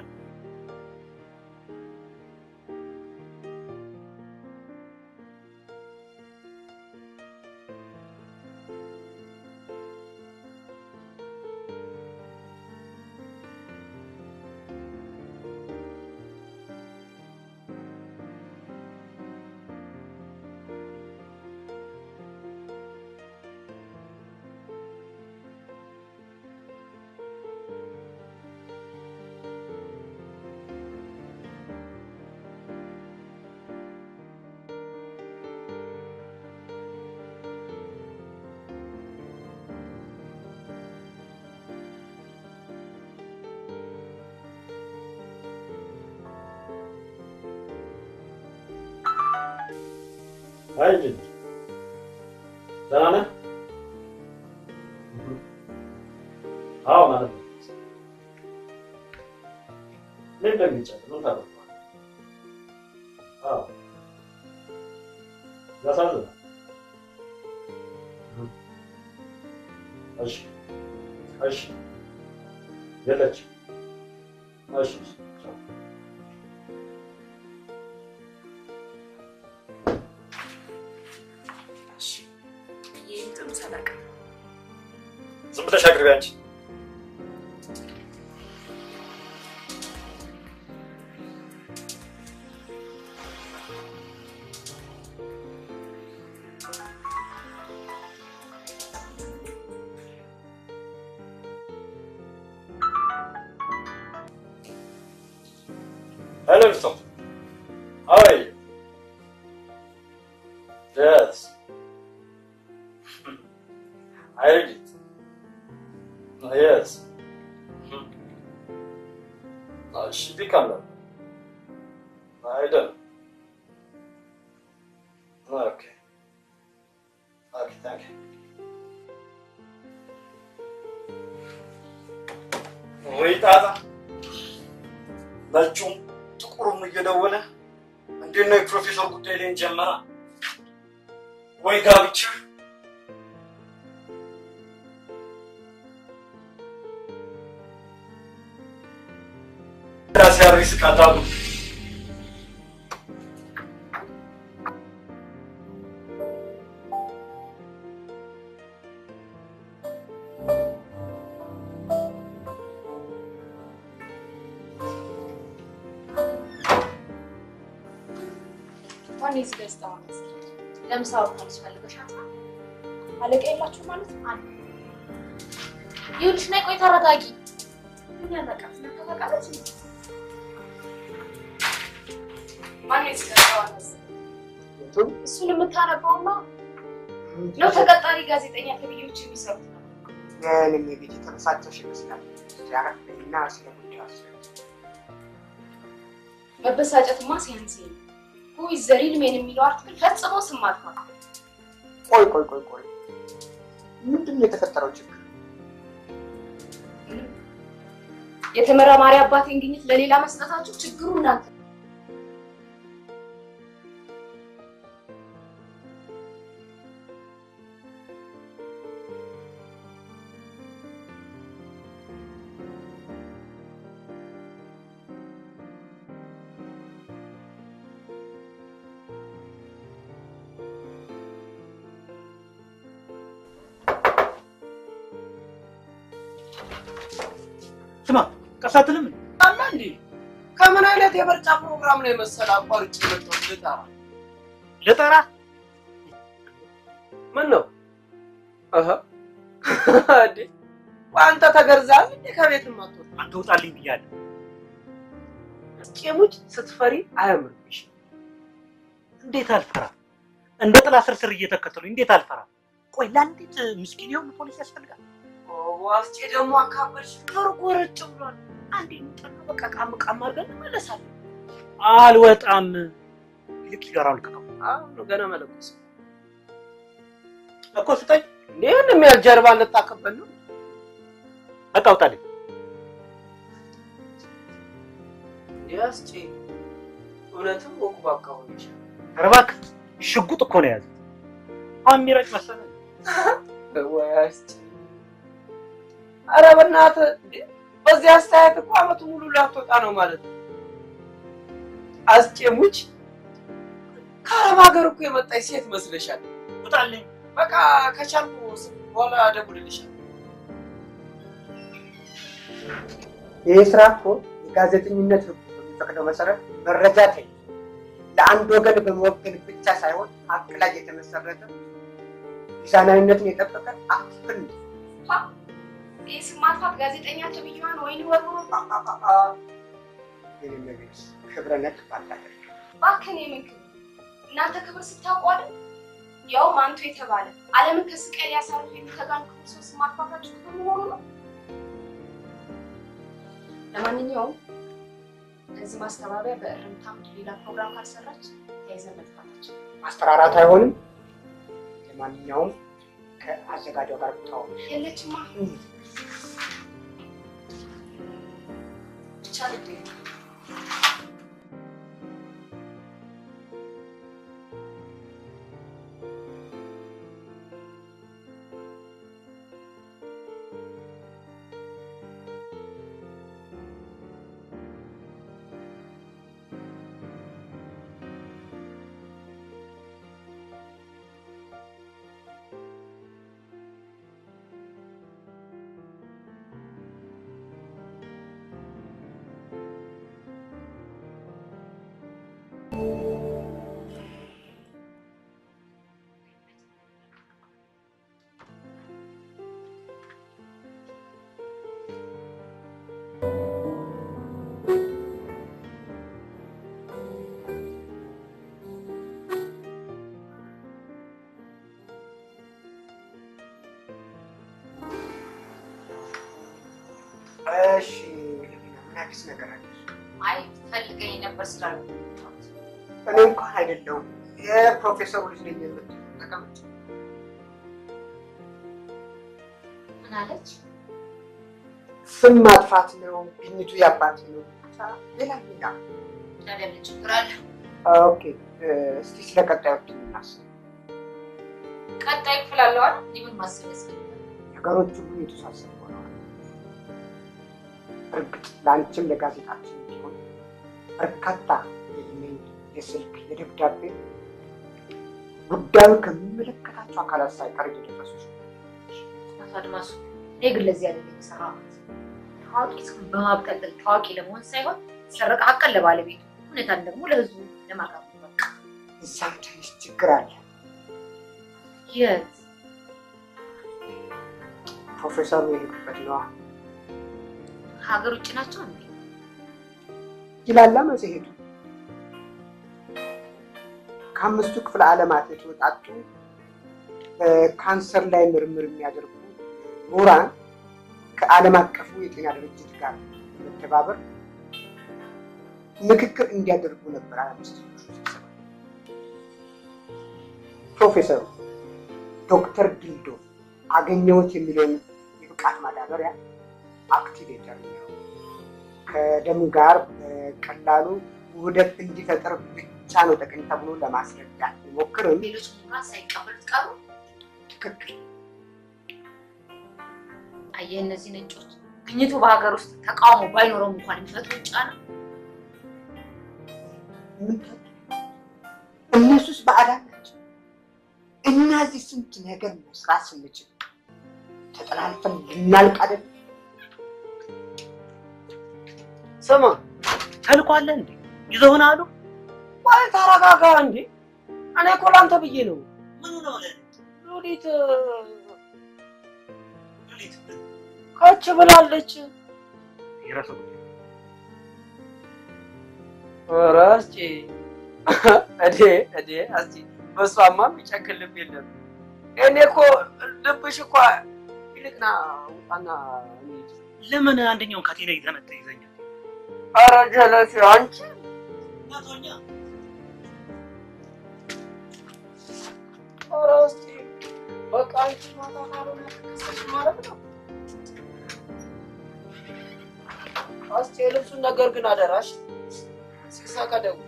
አይ ልጅ ደህና ነህ? አዎ ማለት ነው። ምን ደንግጫለሁ? ምን ታደርገዋለህ? አዎ ያሳዝናል። እሺ እሺ የለችም። እሺ ቻው። ይህም ጥሩ ሰበቅ ዝም ብለሽ አቅርቢ አንቺ። Hello, Tom. How are you? Yes. I heard it. Oh, yes. Hmm. Uh, she become that. I don't. Okay. Okay, thank you. ወይ ጣጣ ነጩም ጥቁሩም እየደወለ እንዴት ነው የፕሮፌሰር ጉዳይ ላይን ጀመራ ወይ ጋብቻ ራሴ አሪስ ካታሉ ማን ይዝ ገዝታ ማለት ለምሳ ወጥታለች ፈልገሻት አለቃ የላችሁ ማለት አለ ይኸውልሽ ነይ ቆይ ተረጋጊ ምን ያበቃት ተፈቃለች ማን ይዝ ገዝታ ማለት እሱን የምታነበውና ነው ተቀጣሪ ጋዜጠኛ ተብዬዎች የሚሰሩት ነው የእኔም የቤት የተበሳጨሽ ይመስላል። ሲያረፍና ስለ ጉዳዩ አስብ። መበሳጨትማ ሲያንስ ሁይ ዘሪል ሜን የሚለው አርቲክል ፈጽሞ ስም ማጥፋት ቆይ ቆይ ቆይ ቆይ፣ ምንድን ነው የተፈጠረው ችግር? የተመራማሪ አባቴን ግኝት ለሌላ መስጠታችሁ ችግሩ እናንተ ስማ ቀሳትልም አላ እንዴ ከምን አይነት የምርጫ ፕሮግራም ነው የመሰለ አቋርጬ የመጣሁት ልጠራ ልጠራ ምን ነው አሀ እንዴ አንተ ተገርዛል እንዴ ከቤት ማጥቶ አንተ ውጣልኝ ብያለሁ። ጭሙጭ ስትፈሪ አያምርብሽ እንዴት አልፈራ? እንደ ጥላ ስር ስር እየተከተሉኝ እንዴት አልፈራ? ቆይ ለአንዲት ምስኪን የሆኑ ፖሊስ ያስፈልጋል? ዋስጬ ደግሞ አካበድሽ ኮርኮረጭ ብሏል አንዴ እንጠና በቃ ቃም ቃም አድርገን እንመለሳለን አልወጣም። ይልቅ ሲጋራውን ልቀቀው አሁን ነው ገና መለኮስ እኮ ስጠኝ። እንዴ ምንም ያህል ጀርባ ልታከበል ነው በቃ ውጣልኝ። ያስጬ እውነትም ወቁ ባካ ሆነች ኧረ እባክህ ሽጉጥ እኮ ነው የያዘው። አሁን የሚረጭ መሰለህ? ወይ አስጬ ኧረ በእናትህ እንዴ በዚህ አስተያየት እኮ አመቱ ሙሉ ላትወጣ ነው ማለት ነው አስጬ ሙች ከአረብ ሀገር እኮ የመጣች ሴት መስለሻል ውጣልኝ። በቃ ከቻልኩ በኋላ እደውልልሻለሁ ይህ ስራ እኮ የጋዜጠኝነት ህጉ በሚፈቅደው መሰረት መረጃ ተይዞ ለአንድ ወገን በመወገን ብቻ ሳይሆን ሀቅ ላይ የተመሰረተ ሚዛናዊነትን የጠበቀ አክፍል ነው። ይህ ስም ማጥፋት ጋዜጠኛ ተብዬዋን ወይን ወርውሮ የኔ መቤት ክብረ ነክ ባላደርግ እባክህን የምን ክብር እናንተ ክብር ስታውቁ አይደል ያውም አንቱ የተባለ ዓለምን ከስቃይ ሊያሳርፍ የሚተጋን ክቡር ሰው ስም ማጥፋታችሁ ክብር መሆኑ ነው። ለማንኛውም ለዚህ ማስተባበያ በእርምት አምድ ሌላ ፕሮግራም ካልሰራች ተያይዘን መጥፋታችን ማስፈራራት አይሆንም። ለማንኛውም ከአዘጋጇ ጋር ብታወሩ የለችማ ብቻ ልድ እሺ፣ ምን አዲስ ነገር አለ? አይ ፈልገኝ ነበር ስላሉ እኔ እንኳን አይደለሁም የፕሮፌሰሩ ልጅ ነኝ የምትል ተቀመጭ። ምን አለች? ስም ማጥፋት ነው፣ ግኝቱ ያባት ነው። ሌላ ሌላ ታዲያ ምን ችግር አለ? ኦኬ፣ እስቲ ስለ ቀጣዮች እናስብ። ቀጣይ ክፍል አለው አይደል? እኔ ምን ማሰብ ያስፈልጋል? ነገሮች ሁሉ የተሳሰቡ ሆነዋል። እርግጥ ለአንቺም ለጋዜጣችን ቢሆን በርካታ የኢሜይል፣ የስልክ፣ የደብዳቤ ጉዳዩ ከሚመለከታቸው አካላት ሳይቀር እየደረሱ አቶ አድማሱ እኔ ግን ለዚህ አይደለም የሰራሁት። ታዋቂ ሰውን በማብጠልጠል ታዋቂ ለመሆን ሳይሆን ሰረቀ ሀቀን ለባለቤቱ እውነታን ደግሞ ለህዝቡ ለማቅረብ ነው። በቃ እዛም ትንሽ ችግር አለ። የት ፕሮፌሰሩ የሄዱበት ነዋ ሀገር ውጭ ናቸው እንዴ? ይላላ መጽሔቱ። ከአምስቱ ክፍለ ዓለማት የተወጣጡ በካንሰር ላይ ምርምር የሚያደርጉ ምሁራን ከዓለም አቀፉ የጤና ድርጅት ጋር በመተባበር ምክክር እንዲያደርጉ ነበር አምስት ፕሮፌሰሩ ዶክተር ድልዶ አገኘሁት የሚለውን የብቃት ማዳበሪያ አክቲቬተር ነው። ከደም ጋር በቀላሉ ውህደት እንዲፈጠር ብቻ ነው ጠቅም ተብሎ ለማስረዳት ቢሞክርም ሌሎች ምሁራን ሳይቀበሉት ቀሩ። ትክክል አየህ፣ እነዚህ ነጮች ግኝቱ በሀገር ውስጥ ተቃውሞ ባይኖረውም እንኳን የሚፈጥሩት ጫና ምን እነሱስ ባዕዳን ናቸው። እኛ እዚህ ስንት ነገር መስራት ስንችል ተጠላልፈን ልናልቅ አይደል? ስማ ተልኮ አለ እንዴ? ይዘውን አሉ ቆይ ተረጋጋ እንዴ እኔ እኮ ለአንተ ብዬ ነው። ምኑ ነው ለኔ? ሉሊት ሉሊት ከች ብላለች። የራሱ ጉዳይ። ኧረ እስኪ እዴ እዴ እስኪ በሷማ የሚጨክን ልብ የለም። እኔ እኮ ልብሽ እኮ ይልቅና ውጣና እንሂድ። ለምን አንደኛውን ካቴና ይዘመተ ይዘኛል? ኧረ ጀለሴ አንቺ መቶኛ ኧረ እስኪ በቃ አንቺ ማታ ካልሆነ ተከሰሽ ማለት ነው። እስኪ የልብሱን ነገር ግን አደራሽ ሲሳካ ደውል።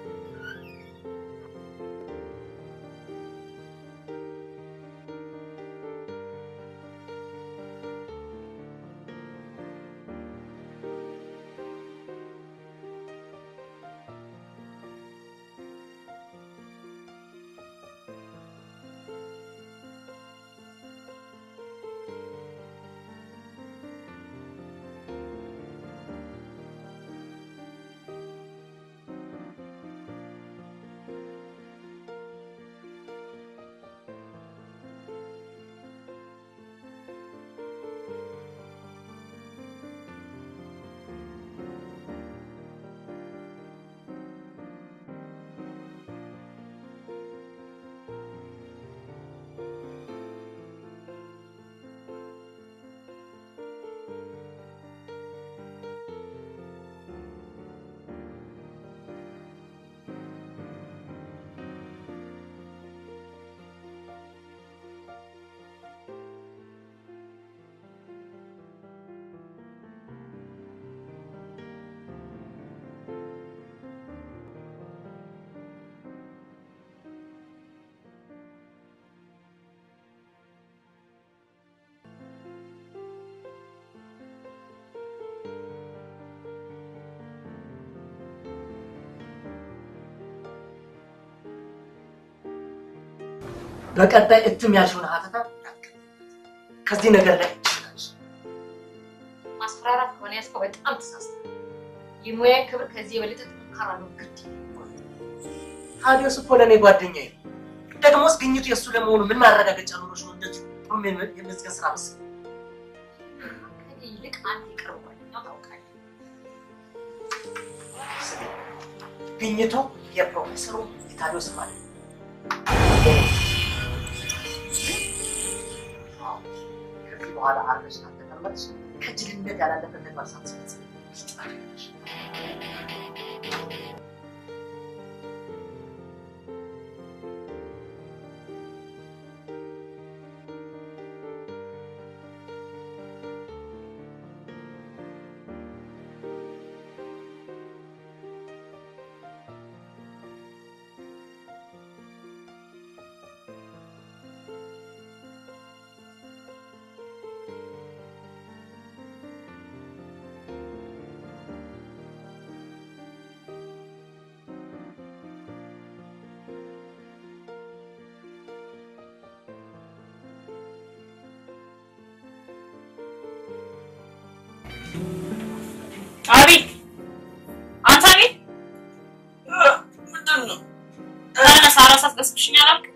በቀጣይ እትም ያልሽውን ሀተታ ከዚህ ነገር ላይ ማስፈራራት ከሆነ ያዝከው በጣም ተሳስተሃል። የሙያ ክብር ከዚህ የበለጠ ጠንካራ ነው። ግድ ታዲያስ እኮ ለእኔ ጓደኛዬ ነው። ደግሞስ ግኝቱ የእሱ ለመሆኑ ምን ማረጋገጫ ኖሮች ነው እንደዚህ ሩም የመዝገብ ስራ መሰለኝ? ከኔ ይልቅ አንተ የቅርብ ጓደኛው ታውቃለህ። ስሚ፣ ግኝቱ የፕሮፌሰሩ የታዲዮስ ማለት ነው። አዎ፣ ከዚህ በኋላ አርፈሽ ካልተቀመጥሽ ከጅልነት ያላለፈ ተግባር ሳትፈጽም ትጠፊያለሽ። አቤት አንተ አቤት ምንድን ነው? ተነሳ፣ ራስ አትቀስቅሽኝ አላልክም?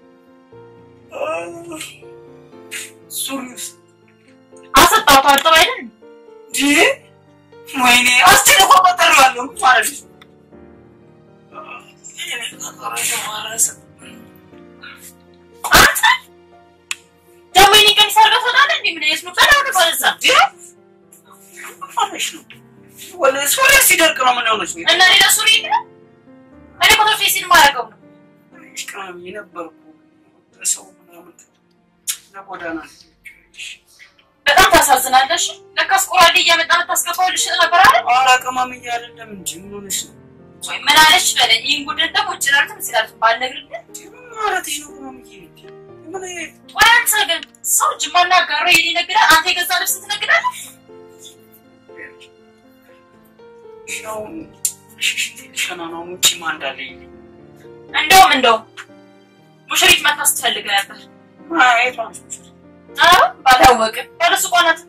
ሱሪውስ አሰጣሁት አጠብ አይደል? እንዴ? ወይኔ አስቴር እኮ ቀጠሬዋለሁ ማለት ነው። እኔ ቀጠሮሽ ማረሰ አንተ ደግሞ የኔ ቀሚስ አድርገህ ትወጣለህ እንዴ? ምን አይነት ነው? ቀዳው ነው ወደዛ። ማለሽ ነው ወለ ሱሪ ሲደርቅ ነው ምን ሆነች ነው እና ሌላ ሱሪ የለም? እኔ እኮ ተርፌ ሲል ማረገው ነው። ቅመም የነበርኩ ሰው ምናምን ለጎዳና በጣም ታሳዝናለሽ። ለካስ ቆራዴ እያመጣ የምታስገባው ልሽጥ ነበር አይደል? ኧረ ቅመም እያለ ለምን ምን ሆነሽ ነው ወይ ምን አለች በለኝ። ይህን ጉድን ደግሞ ውጭ ላሉትም ሲላሉት ባልነግርህ ምን ማለትሽ ነው ቅመም እያለ ምን ወይ አንተ ግን ሰው ጅማና ጋሮ የኔ ይነግዳል፣ አንተ የገዛ ልብስ ትነግዳለህ። ሻውን ሽሽት ልሸና ነው ውጭ ማ እንዳለ ይል እንደውም እንደውም ሙሽሪት መታ ስትፈልግ ነበር። ማየቷ ኧረ ባላወቅም ያለ ሱቋ ናት።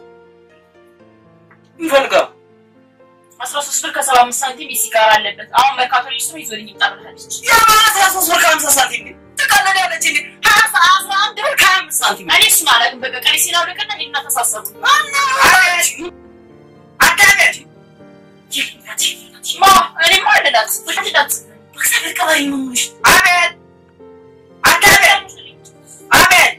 ይፈልጋል አስራ ሶስት ብር ከሰባ አምስት ሳንቲም የሲጋራ አለበት። አሁን መርካቶ ልጅ ስም ይዞልኝ ይምጣ ብላለች። የማለት አስራ ሶስት ብር ከሀምሳ ሳንቲም ግን ትቀልዳለች እንዴ? ሀያ አስራ አንድ ብር ከሀያ አምስት ሳንቲም እኔ እሱን አላውቅም። በቃ ቀሪ ሲላው ለቀና ሄድና ተሳሰቡ። አዳመጥ ማ እኔማ አልላት አልላት በእግዚአብሔር ቀባሪ ምን ሆነሽ? አቤት አዳመጥ አቤት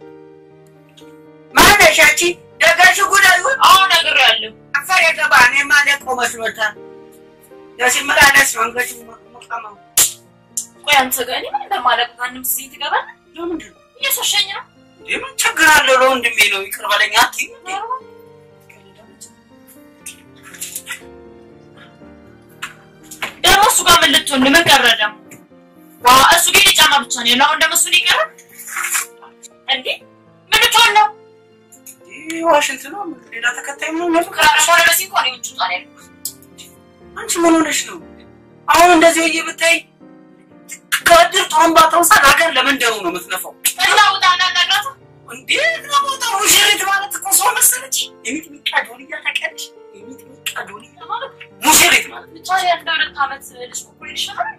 ማነሽ አንቺ? ደጋሽ ጉዳዩ አሁን ነግሬያለሁ። አፈር የገባ እኔማ ለቆ መስሎታል። ለሲመላለስ ነው አንገቱ መቀመው ቆይ አንተ ጋር እኔ ምን እንደማላውቅ ማንም እዚህ ትገባለህ? ለምንድን ነው እየሸሸኝ ነው። እንዴ? ምን ችግር አለው? ለወንድሜ ነው ይቅር በለኝ አትይም እንዴ? ደግሞ እሱ ጋር ምን ልትሆን ምን ቀረ ደግሞ? ዋ እሱ ግን የጫማ ብቻ ነው ያለው። አሁን ደግሞ እሱ ሊቀር እንዴ? ምን ልትሆን ነው? ይህ ዋሽንት ነው። ሌላ ተከታይ ምን ነው? ከራሽ ሆነ በዚህ እንኳን የውጭ ጣን ያለው አንቺ ምን ሆነሽ ነው? አሁን እንደዚህ ወየ ብታይ ከእድር ጥሩምባ ተውሳ ሀገር ለመንደሩ ነው የምትነፋው። እና ውጣ እና እናግራት እንዴት ነው ቦታ ሙሽሪት ማለት እኮ ሰው መሰለች። የሚጥሚጣ ዶልያ ታውቂያለሽ? የሚጥሚጣ ዶልያ ማለት ሙሽሪት ማለት ነች። ታዲያ እንደ ሁለት ዓመት ልጅ ኩኩል ይሻላል።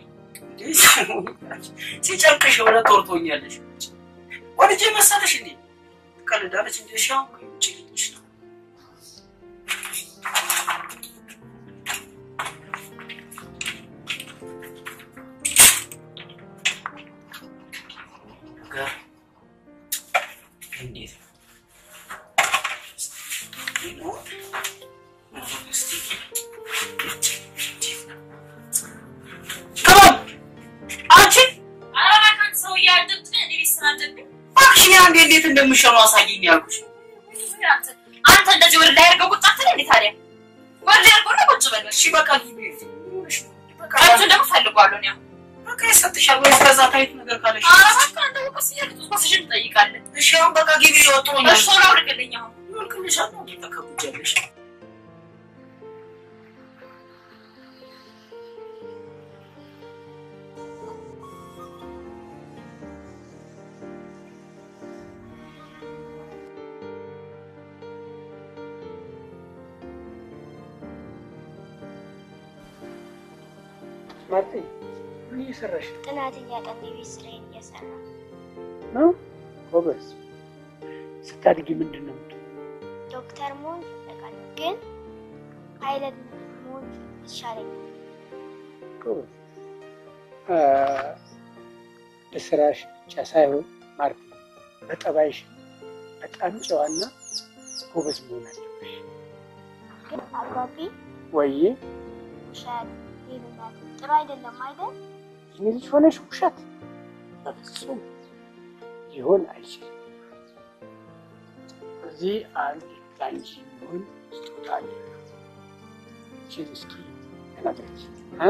ሲጨንቅሽ የሆነ ቶርቶኛለሽ። ወልጄ መሰለሽ እንዴ? ትቀልዳለች እንዴ? እሺ አሁን ውጭ ልጅሽ ነው ነገር እንዴት ነው? አንቺ ኧረ እባክህ ሰውዬ አትምጥ፣ እኔ ቤት ስራ አለብኝ። እባክሽ እኔ አንዴ እንዴት እንደምሸኑ አሳይኝ ያልኩሽ። አንተ አንተ እንደዚህ ወደ ላይ አድርገው ቁጭ አትል እንዴ ታዲያ? ወደ ላይ አድርገው ነው ቁጭ በል። እሺ በቃ ቀንቱን ደግሞ ፈልጓለሁ እኔ አሁን። በቃ ይሰጥሻል ወይ ከዛ ታይት ነገር ካለሽ ኧረ እባክህ አንተ ወቀስ እያልክ ወስሽን ትጠይቃለህ። እሺ አሁን በቃ ግቢ ወጥቶኛል። እሺ ቶሎ አውልቅልኝ አሁን። ይወልቅልሻል ነው ተከብጃለሽ። ማርቲ ምን እየሰራሽ ነው? ጥናት እያጠና የቤት ስራዬን እየሰራ ነው? ጎበዝ። ስታድጊ ምንድን ነው የምትሆነው? ዶክተር መሆን እፈልጋለሁ፣ ግን ፓይለት መሆን ይሻለኛል። ጎበዝ። አ፣ በስራሽ ብቻ ሳይሆን ማርቲ በጠባይሽ በጣም ጨዋና ጎበዝ መሆን አለብሽ። ግን አባቢ ወይዬ ውሸት፣ ሌብነት ጥሩ አይደለም አይደል? የኔ ልጅ ሆነሽ ውሸት በፍጹም ሊሆን አይችልም። እዚህ አንድ ለአንቺ የሚሆን ስጦታ አለ። ይህችን እስኪ ተናገረች እ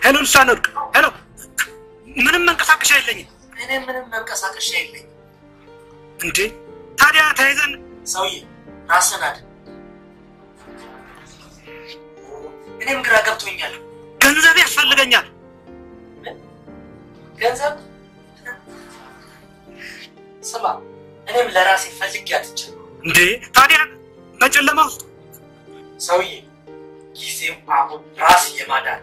ሄሎ ልሳን ወርቅ ሄሎ ምንም መንቀሳቀሻ የለኝም እኔ ምንም መንቀሳቀሻ የለኝም። እንዴ ታዲያ ተያይዘን ሰውዬ ራስን አድን። እኔም ግራ ገብቶኛል። ገንዘብ ያስፈልገኛል ገንዘብ ስማ፣ እኔም ለራሴ ፈልጌ አጥቻለሁ። እንዴ ታዲያ በጨለማ ውስጥ ሰውዬ ጊዜው አሁን ራስ የማዳን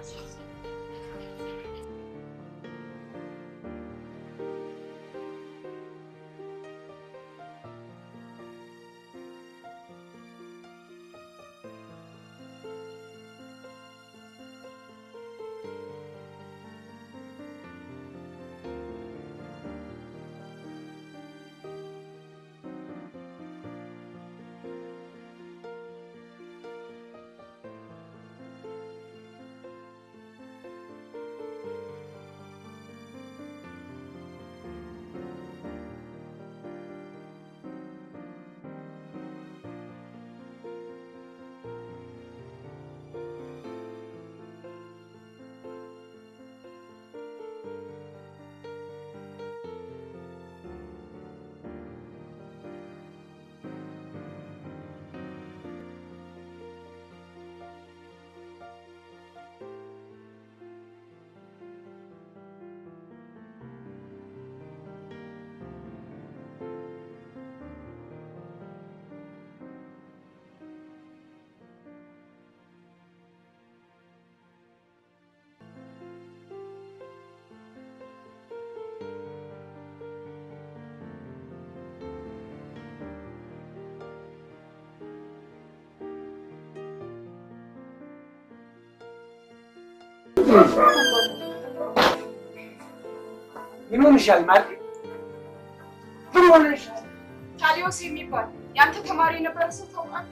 ምን ሆንሻል ማለት ምን ሆነሻል? ታዲዮስ የሚባል የአንተ ተማሪ የነበረ ሰው ታውቃለህ?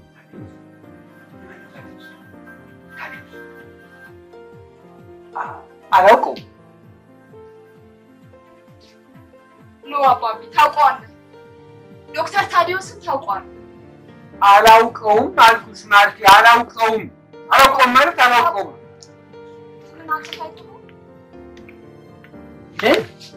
አላውቀውም። ኖ አባቢ ታውቀዋለህ። ዶክተር ታዲዮስን ታውቀዋለህ። አላውቀውም አልኩሽ ማርቴ፣ አላውቀውም። አላውቀውም ማለት አላውቀውም። ግን አንተ ታውቀው ምን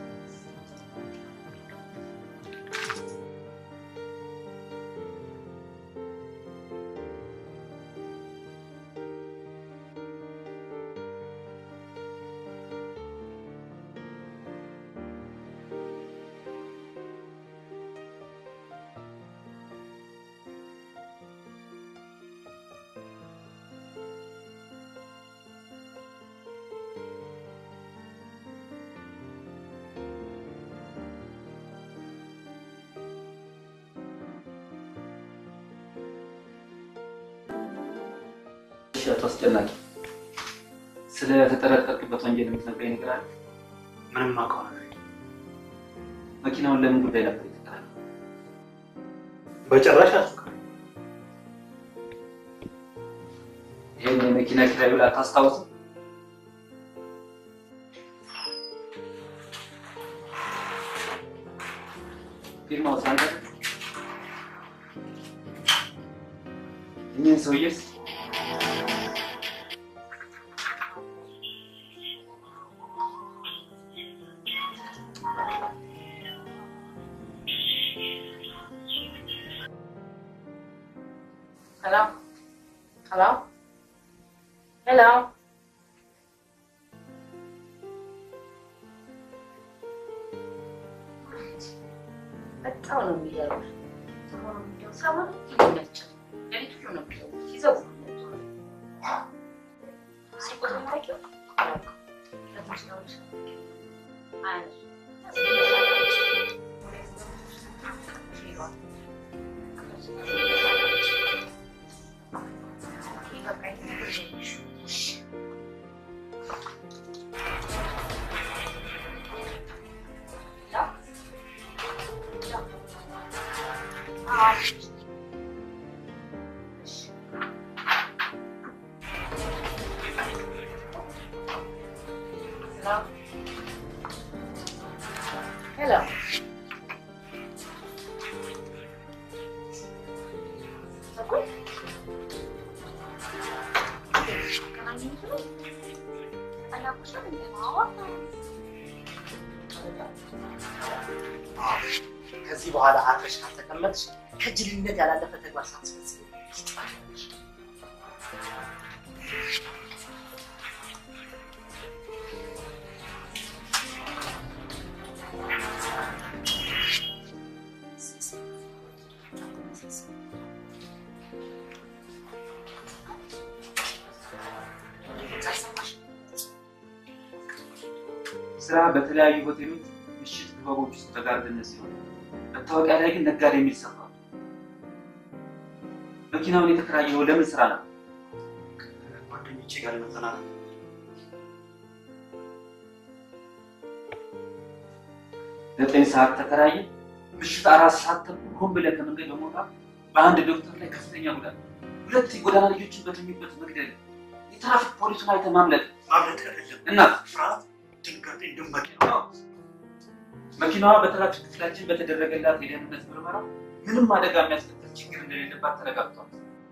እሺ፣ አቶ አስጨናቂ ስለ ተጠረጠርክበት ወንጀል የምትነግረኝ ነገር አለ? ምንም አውቀው ነገር መኪናውን ለምን ጉዳይ ነበር የተከራየው? በጭራሽ አልኩ። ይህን የመኪና ኪራይ ውል አታስታውስም? ፊርማው ሳንተ እኚህን ሰውዬስ Hello? Hello? Hello? በጣም ነው የሚገርምህ። ሰሞኑን እንደው ሰሞኑን ይመቻል። ሌሊት ሁሉ ነው የሚደውሉት፣ ይዘጉ ስልክ ቁጥር ታውቂው? አላውቅም። ለትንሽ ነው እንጂ አያነሱም። Hello. Aku? ያናቁሻል እንዴ? ከዚህ በኋላ አርፈሽ ካልተቀመጥሽ ከጅልነት ያላለፈ ተግባር ሳትፈጽም ትጠፋለሽ። ስራ በተለያዩ ሆቴሎች ምሽት ክበቦች ውስጥ ተጋርደነት ሲሆን መታወቂያ ላይ ግን ነጋዴ የሚል ሰፍሯል። መኪናውን የተከራየው ለምን ስራ ነው? ጓደኞቼ ጋር መጠናል ዘጠኝ ሰዓት ተከራየ። ምሽት አራት ሰዓት ተኩል ሆን ብለህ ከመንገድ በመውጣት በአንድ ዶክተር ላይ ከፍተኛ ጉዳት፣ ሁለት የጎዳና ልጆችን በተኙበት መግደል፣ የትራፊክ ፖሊሱን አይተህ ማምለጥ ማምለጥ አይደለም እና ፍርሃት፣ ድንጋጤ እንዲሁም መኪና መኪናዋ በትራፊክ ክፍላችን በተደረገላት የደህንነት ምርመራ ምንም አደጋ የሚያስከትል ችግር እንደሌለባት ተረጋግጧል።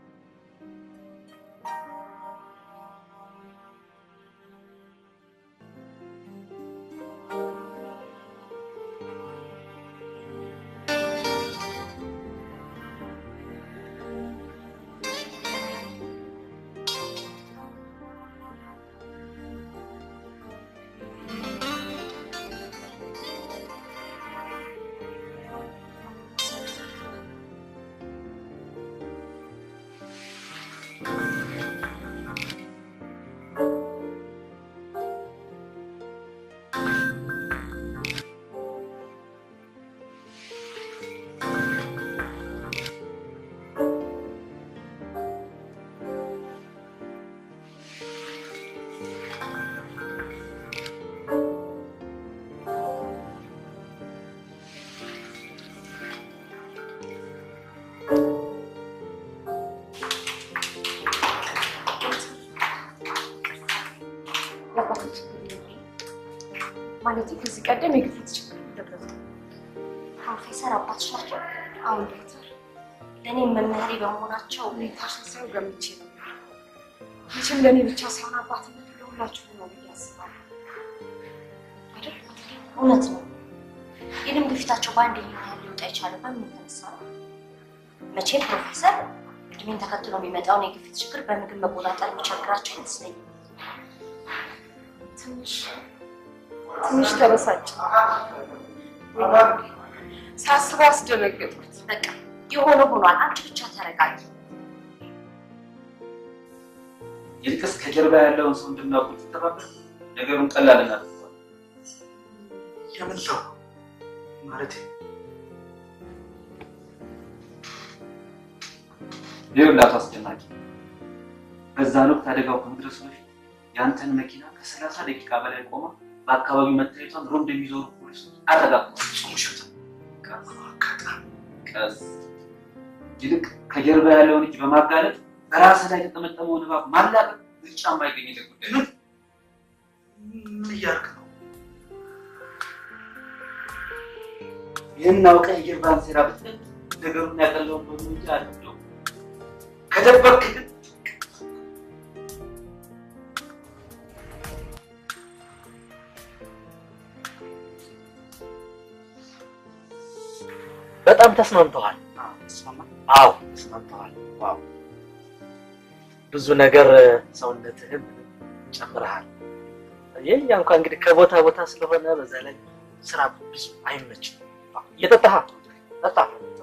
የአባቴ ችግር የለም። ማለቴ ከዚህ ቀደም የግፊት ችግር ነበረበት። ፕሮፌሰር አባትሽ ናቸው? አሁን ዶክተር ለእኔ መምህሬ በመሆናቸው ሁኔታሽን ሳይሆን ገምቼ ነው። መቼም ለእኔ ብቻ ሳይሆን አባትነቱ ለሁላችሁም ነው ብዬ አስባለሁ። አይደል? እውነት ነው። የደም ግፊታቸው በአንድ ይህን ያህል ሊወጣ የቻለ በምን የተነሳ ነው? መቼም ፕሮፌሰር እድሜን ተከትሎ የሚመጣውን የግፊት ችግር በምግብ መቆጣጠር የሚቸግራቸው አይመስለኝም። ትንሽ ትንሽ ተበሳጭ ሳስበው አስደነገጥኩት። በቃ የሆነ ሆኗል። አንቺ ብቻ ተረጋጊ። ይልቅስ ከጀርባ ያለውን ሰው እንድናውቅ ትተባበር ነገሩን ቀላል እናድርገዋል። የምን ሰው ማለት ይኸውልህ አቶ አስጨናቂ፣ በዛን ወቅት አደጋው ከመድረሱ በፊት የአንተን መኪና ከሰላሳ ደቂቃ በላይ ቆማ በአካባቢው መታየቷን ሮንድ የሚዞሩ ፖሊሶች አረጋግጠዋል። ውሸት ቀስ ይልቅ ከጀርባ ያለውን እጅ በማጋለጥ በራስህ ላይ የተጠመጠመውን እባብ ማላቀቅ ብልጫ የማይገኝለት ጉዳይ ነው። ምን እያልክ ነው? ይህን አውቀህ የጀርባን ሴራ ብትል ነገሩን ያቀለውን በሉ እንጂ አልወደውም። ከደበቅክ ግን በጣም ተስማምተዋል። አዎ ተስማምተዋል። ዋው ብዙ ነገር ሰውነትህን ጨምረሃል። የኛ እንኳን እንግዲህ ከቦታ ቦታ ስለሆነ በዛ ላይ ስራ ብዙ አይመችም። እየጠጣህ ጠጣ።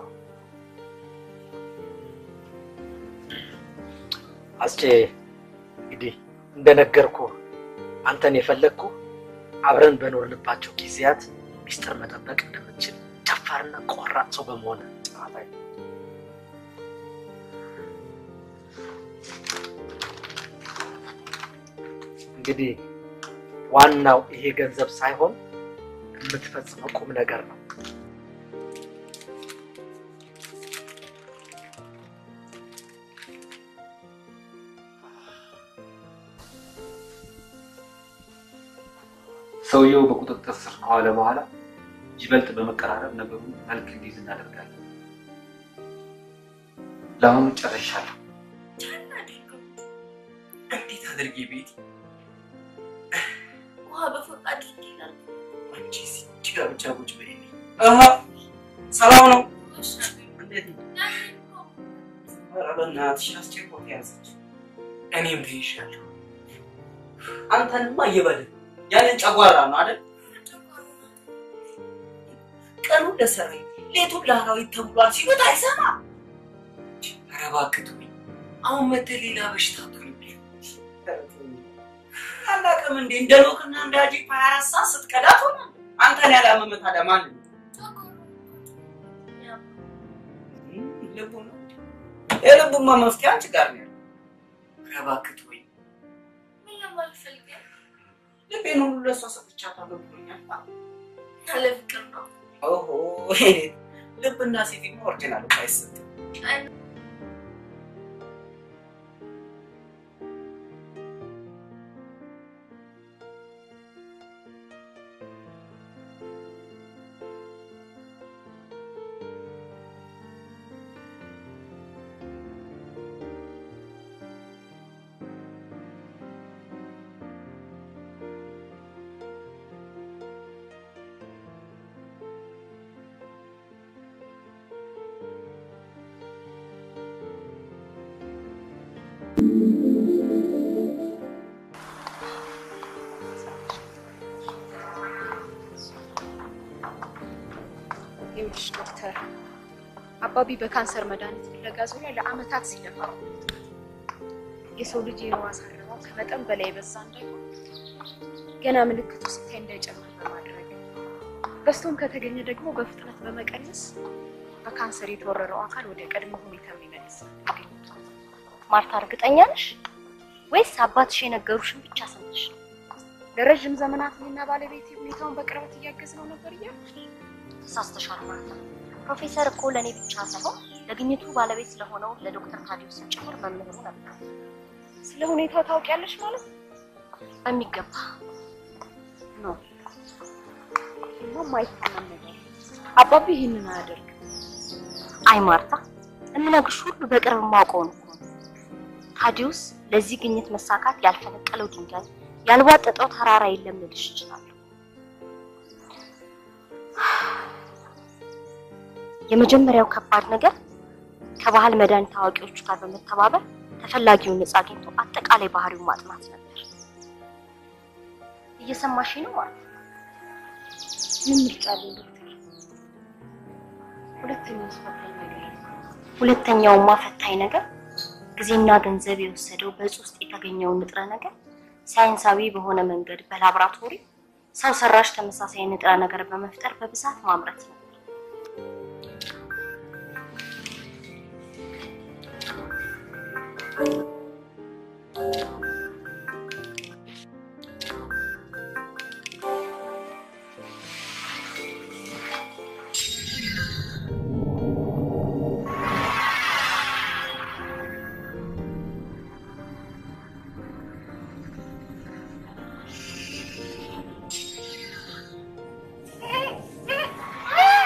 አስቼ እንግዲህ እንደነገርኩ አንተን የፈለግኩ አብረን በኖርንባቸው ጊዜያት ሚስጥር መጠበቅ እንደምትችል ደፋርና ቆራጥ ሰው በመሆን እንግዲህ ዋናው ይሄ ገንዘብ ሳይሆን የምትፈጽመው ቁም ነገር ነው። ሰውየው በቁጥጥር ስር ከዋለ በኋላ ይበልጥ በመቀራረብ ነገሩን መልክ እንዲይዝ እናደርጋለን። ለአሁኑ ጨርሻለሁ። እንዴት አድርጌ ቤት ውሃ በፈቃ አድርጌ ይላል። አንቺ እዚህ ጋር ብቻ ቁጭ በይልኝ። አሀ ሰላም ነው? እንዴት ነው? ኧረ በእናትሽ አስቸኮት ያዘች። እኔም ብይሻለሁ። አንተንማ እየበልን ያንን ጨጓራ ነው አይደል? ቀኑ ለሰራዊት ሌቱን ለአራዊት ተብሏል ሲሉት አይሰማ። ኧረ እባክህ ተወኝ። አሁን መተህ ሌላ በሽታ አትሆንብኝ። አላውቅም እንዴ እንደ ኖክና እንደ አጂፕ ሀያ አራት ሰዓት ስትቀዳ ትሆናለህ። አንተን ያላመመ ታዲያ ማንን ነው? ልቡ ነው። የልቡማ መፍትሄ አንቺ ጋር ነው ያለው። ኧረ እባክህ ተወኝ። ልቤን ሁሉ ለእሷ ሰጥቻታለሁ ብሎኛል። ያለ ፍቅር ነው። ኦሆ ይሄ ልብና ሴቲማ ኦሪጂናል እኮ አይሰጥም። ይኸውልሽ ዶክተር አባቢ በካንሰር መድኃኒት ፍለጋ ዙሪያ ለአመታት ሲለፋ የሰው ልጅ የህዋስ አረባብ ከመጠን በላይ የበዛ እንዳይሆን ገና ምልክቱ ሲታይ እንዳይጨምር በማድረግ በስቶም ከተገኘ ደግሞ በፍጥነት በመቀነስ በካንሰር የተወረረው አካል ወደ ቀድሞ ሁኔታ የሚመልስ ማርታ እርግጠኛ ነሽ ወይስ አባትሽ የነገሩሽን ብቻ ሰምተሽ ነው? ለረዥም ዘመናት እኔና ባለቤቴ ሁኔታውን በቅርበት እያገዝነው ነበር እያልኩ ተሳስተሻል ማርታ። ፕሮፌሰር እኮ ለእኔ ብቻ ሳይሆን ለግኝቱ ባለቤት ስለሆነው ለዶክተር ታዲዮስ ጭምር መምህሩ ነበር። ስለ ሁኔታው ታውቂያለሽ ማለት ነው? በሚገባ ነው። ይህማ የማይታመን ነገር ነው። አባቢ ይህንን አያደርግም። አይ ማርታ፣ የምነግርሽ ሁሉ በቅርብ የማውቀውን እኮ ነው። ታዲዮስ ለዚህ ግኝት መሳካት ያልፈነቀለው ድንጋይ ያልቧጠጠው ተራራ የለም ልልሽ እችላለሁ። የመጀመሪያው ከባድ ነገር ከባህል መድኃኒት አዋቂዎቹ ጋር በመተባበር ተፈላጊውን እጽ አግኝቶ አጠቃላይ ባህሪውን ማጥናት ነበር። እየሰማሽ ነው ማለት ነው? ምን ምርጫ አለኝ ዶክተር? ሁለተኛው ፈታኝ ነገር ሁለተኛውማ ፈታኝ ነገር ጊዜና ገንዘብ የወሰደው በእጽ ውስጥ የተገኘውን ንጥረ ነገር ሳይንሳዊ በሆነ መንገድ በላቦራቶሪ ሰው ሰራሽ ተመሳሳይ ንጥረ ነገር በመፍጠር በብዛት ማምረት ነው። Ah!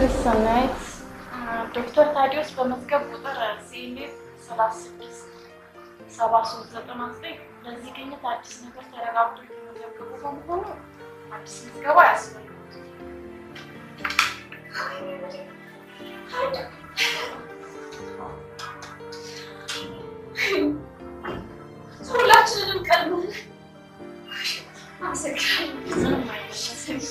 ሰናይት ዶክተር ታዲዮስ በመዝገብ ቁጥር ሲኤምኤፍ ሰላሳ ስድስት ሰባ ሶስት ዘጠና ዘጠኝ ለዚህ ግኝት አዲስ ነገር ተረጋግጦ የተመዘገቡ በመሆኑ አዲስ ምዝገባ ያስፈልጋል። ሁላችንንም ቀድመን አመሰግናለሁ። ምንም አይመስለኝም።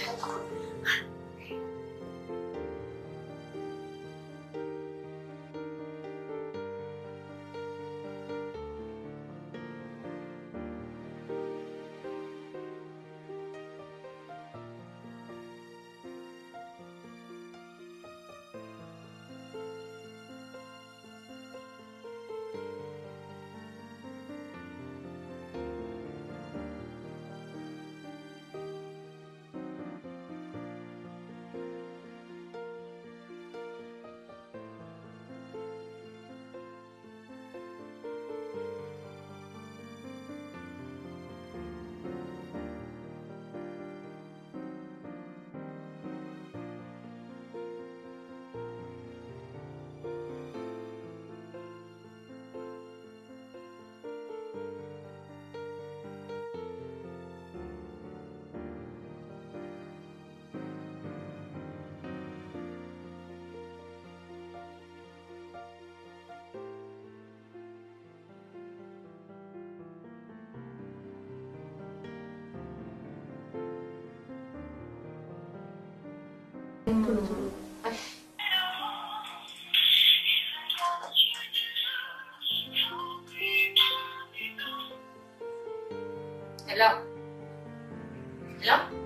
ሄሎ ሄሎ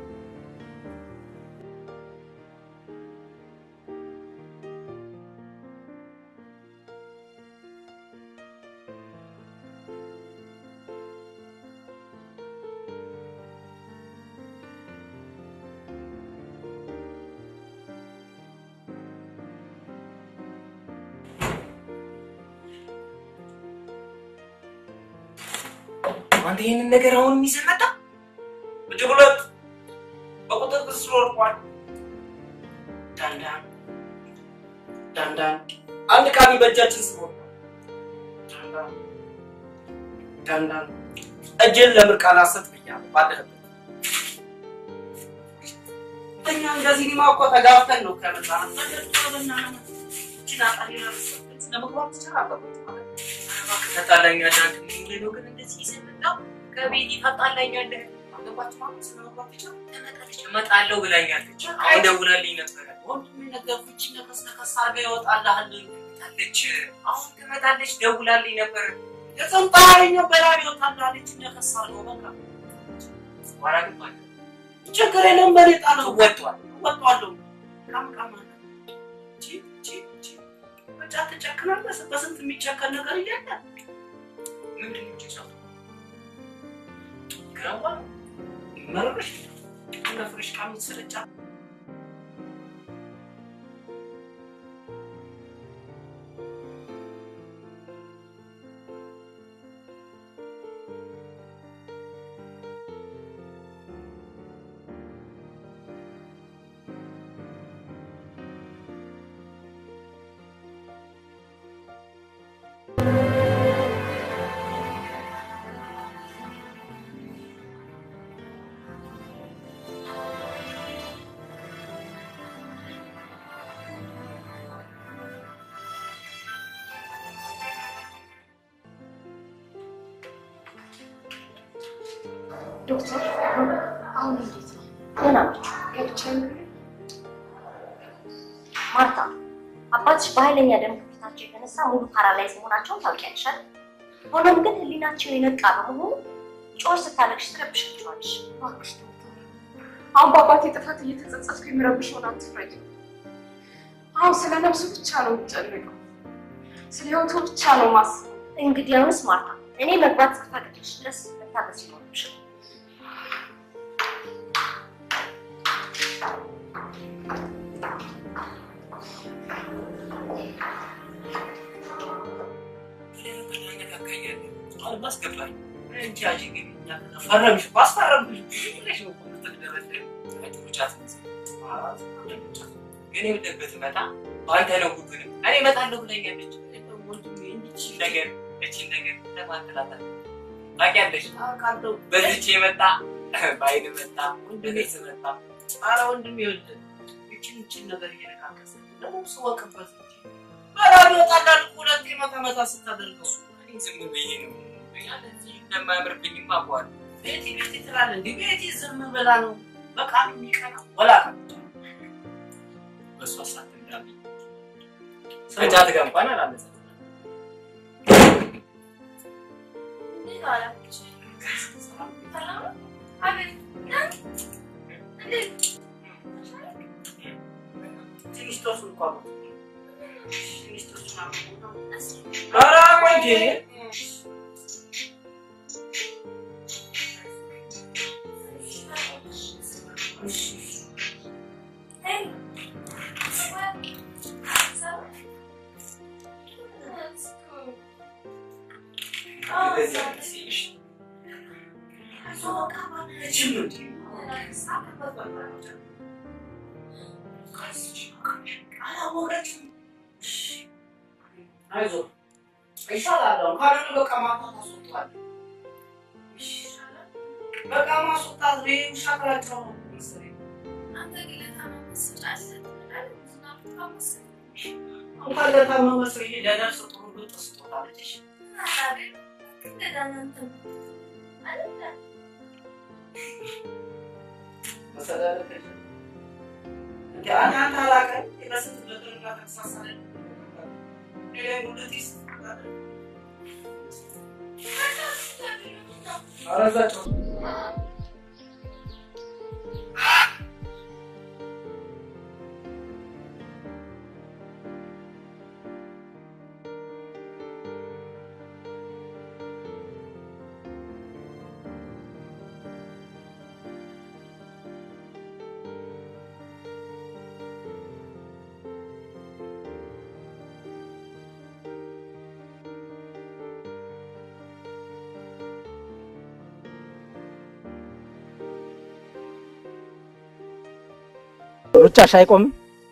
አንተ ይህንን ነገር አሁን ይዘህ መጣ? እጅግ ሁለት በቁጥጥር ስር ወድቋል። ዳንዳን ዳንዳን አንድ ቃሚ በእጃችን ስር ወድቋል። ዳንዳን ዳንዳን እጅን ለምርቃና ሰጥ ብያለሁ ባለህበት እኛ እንደዚህ ሊማ እኮ ተጋብተን ነው ከመጣን ለመግባት ትችላለህ። ታጣላኛለህ አንተ ምንድን ነው ግን እንደዚህ ይዘህ መጣው ከቤት ታጣላኛለህ። አገባችሁ ማለት ስለመግባት ትችላለህ። ትመጣለች እመጣለሁ ብላኛለች። አሁን ደውላልኝ ነበረ። ወንድሜ ነገርኩች ነከስ ነከስ አድርጋ ይወጣልሃል ታለች። አሁን ትመጣለች ደውላልኝ ነበረ። የጸንጣሪኛው በላብ ይወጣልሃለች ነከስ አድርገው በቃ ዋራ ግን ማለት ችግር የለም በኔ ጣለው ወጥቷል ወጥቷለሁ ቃም ቃም አለ ቺ ቺ ቺ ብቻ ትጨክናለህ። በስንት የሚጨከን ነገር እያለ ምንድን ነው ጭጫቱ? ገባ መረበሽ እንደ ፍሬሽ ቃሚ ስርጫ ዶክተር አሁን እንዴት ነው? ደህና ነች ገብቼ ማርታ። አባትሽ በኃይለኛ ደም ግፊታቸው የተነሳ ሙሉ ፓራላይዝ መሆናቸውን ታውቂያለሽ አይደል? ሆኖም ግን ህሊናቸው የነቃ በመሆኑ ጮር ስታለቅሽ ትረብሻቸዋለሽ። እባክሽ ዶክተር፣ አሁን በአባቴ ጥፋት እየተጸጸትኩ የሚረብሸውን አትፍረጅ። አሁን ስለ ነፍሱ ብቻ ነው የምጨነቀው፣ ስለ ህይወቱ ብቻ ነው ማስበው። እንግዲያውስ ማርታ፣ እኔ መግባት እስክፈቅድልሽ ድረስ መታገስ ይኖርብሻል። አስገባኝ እንጂ አጂ ግን ፈረምሽ ባስፈረምሽ ብለሽ ነው እኮ የምትደረደሪው። ጫት ግን ይኸውልህ ብትመጣ በአንተ ነው ሁሉንም። እኔ እመጣለሁ ብለኛለች። ወንድሜ እንዲችን ነገር እችን ነገር ለማንተላታል ታውቂያለሽ። በዚች የመጣ በአይን መጣ ወንድሜ ስመጣ ኧረ ወንድሜ ይኸውልህ ይችን ይችን ነገር እየነካከሰ ደግሞ ስወቅበት እንጂ በራሪ ወጣላል ሁለት መታ መታ ስታደርገው እኔ ዝም ብዬ ነው ያለዚህ እንደማያምርብኝም አውቀዋለሁ። ቤቲ ቤቲ ትላለህ እንዲህ ቤቲ ዝም ብላ ነው በቃ የሚቀና ወላ በእሷ ሳት እንዳለ ከጫት ጋር እንኳን አላነሳም። ትንሽ ጦሱ እንኳን ትንሽ ጦሱ ኧረ ቆይ እንዴ አይዞህ ይሻላል። አሁን ካልሆነ በቃ ማታ ታስወጣዋለህ። በቃ ማስወጣት ነው። ይሄ ውሻ ከላቸው ነው መሰለኝ። እንኳን ለታመመ ሰው ይሄ ለነፍስ ጥሩ ልጥ ስጦታለች። መሰላለች እንደ አንተ አንተ አላውቅም የበስንት በጥርና ተመሳሳለ ሌላ ጉልት ይስጣል አረዛቸው ሩጫሽ አይቆምም።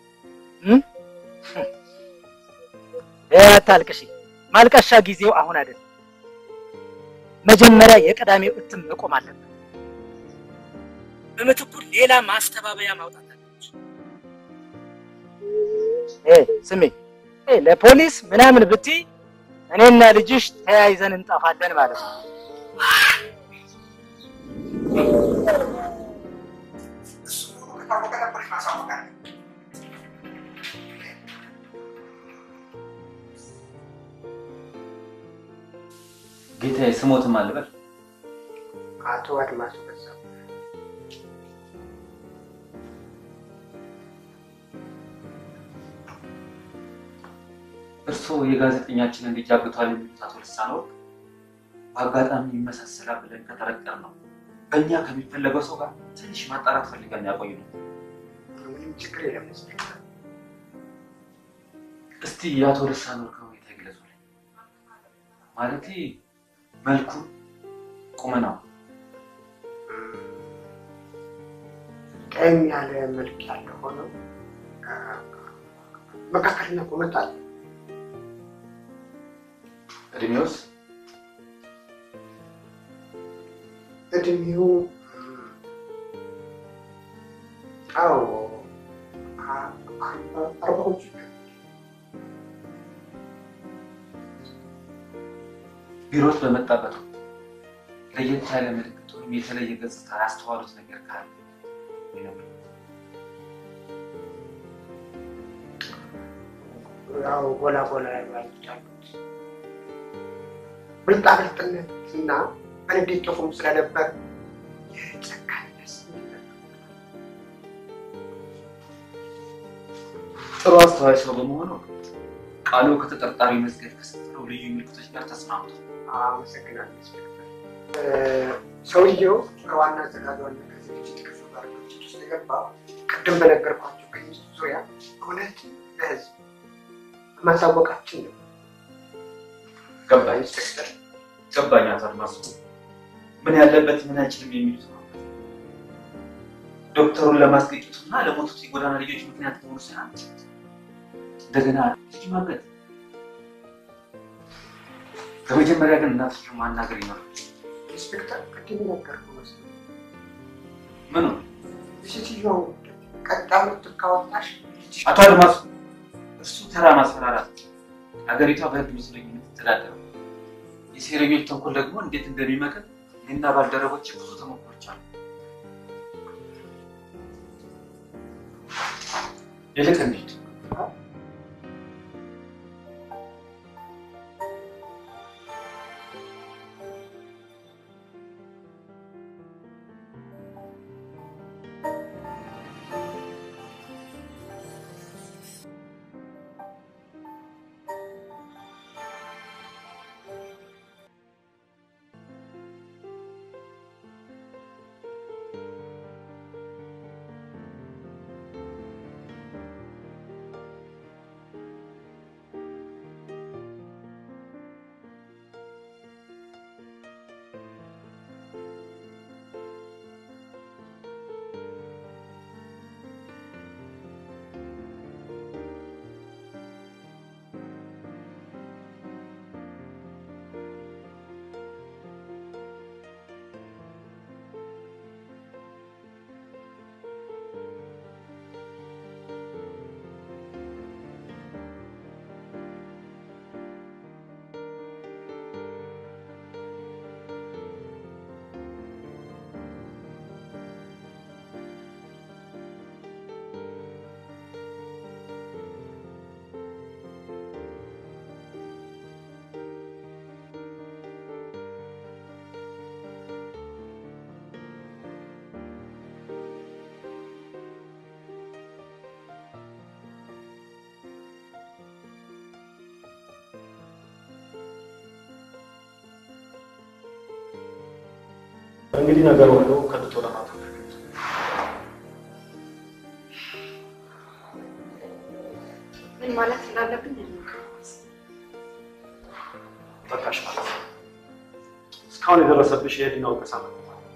አታልቅሺ። ማልቀሻ ጊዜው አሁን አይደለም። መጀመሪያ የቅዳሜው እትም መቆም አለበት። በምትኩ ሌላ ማስተባበያ ማውጣት አለች። ስሜ ለፖሊስ ምናምን ብትይ እኔና ልጅሽ ተያይዘን እንጠፋለን ማለት ነው። ጌታዬ ስሞትም አልበል አቶ አድማሱ በዛ እርስዎ የጋዜጠኛችንን ልጅ አግቷል የሚሉት አቶ ልሳነ ወርቅ በአጋጣሚ ይመሳሰላል ብለን ከጠረጠር ነው በእኛ ከሚፈለገው ሰው ጋር ትንሽ ማጣራት ፈልገን ያቆዩ ነው። ምንም ችግር የለም። ኢንስፔክተር እስቲ የአቶ ልሳነ ወርቅ ሁኔታ ይግለጹልኝ። ማለቴ መልኩ፣ ቁመናው ቀኝ ያለ መልክ ያለ ሆነው መካከለኛ ቁመት አለ። እድሜውስ እድሜው አዎ አርባዎቹ ቢሮት በመጣበት ወቅት ለየት ያለ ምልክት ወይም የተለየ ገጽታ ያስተዋሉት ነገር ካለ ይነግሩኝ። ያው ጎላ ጎላ ያሉ አይኖች አሉት። ብልጣብልጥነት እና በንዴት ጥፉም ስለነበር የጨካኝነት ስሜት ጥሩ አስተዋይ ሰው በመሆኑ ቃሉ ከተጠርጣሪ መዝገብ ከሰጠው ልዩ ምልክቶች ጋር ተስማምቷል። አመሰግናለሁ ኢንስፔክተር። ሰውየው ከዋና አዘጋጇና ከዝግጅት ክፍል ጋር ግጭት ውስጥ የገባው ቅድም በነገርኳቸው ግኝት ዙሪያ እውነት ለህዝብ ማሳወቃችን ነው። ገባኝ ኢንስፔክተር፣ ገባኝ አቶ አድማሱ። ምን ያለበት ምን አይችልም የሚሉት ነው። ዶክተሩን ለማስገጨቱና ለሞቱት የጎዳና ልጆች ምክንያት መሆኑ ሳይሆን እንደገና ልጅ ማገት። በመጀመሪያ ግን እናትሽን ማናገር ይኖራል። ኢንስፔክተር ቅድም ነገርኩህ መሰለኝ። ምኑ ሴትዮው ቀጣዩ ካወጣሽ አቶ አድማሱ እርሱ ተራ ማስፈራራት ነው። ሀገሪቷ በህግ ምስለኝ የምትተዳደረው የሴረኞች ተንኮል ደግሞ እንዴት እንደሚመክር እኔና ባልደረቦች ብዙ ተሞክሮች አሉ። ይልቅ እንሂድ። እንግዲህ ነገር ሁሉ ከድቶ ለማታ ምን ማለት እንዳለብኝ ጠቃሽ ማለት ነው። እስካሁን የደረሰብሽ የህሊና ወቀሳ ነው።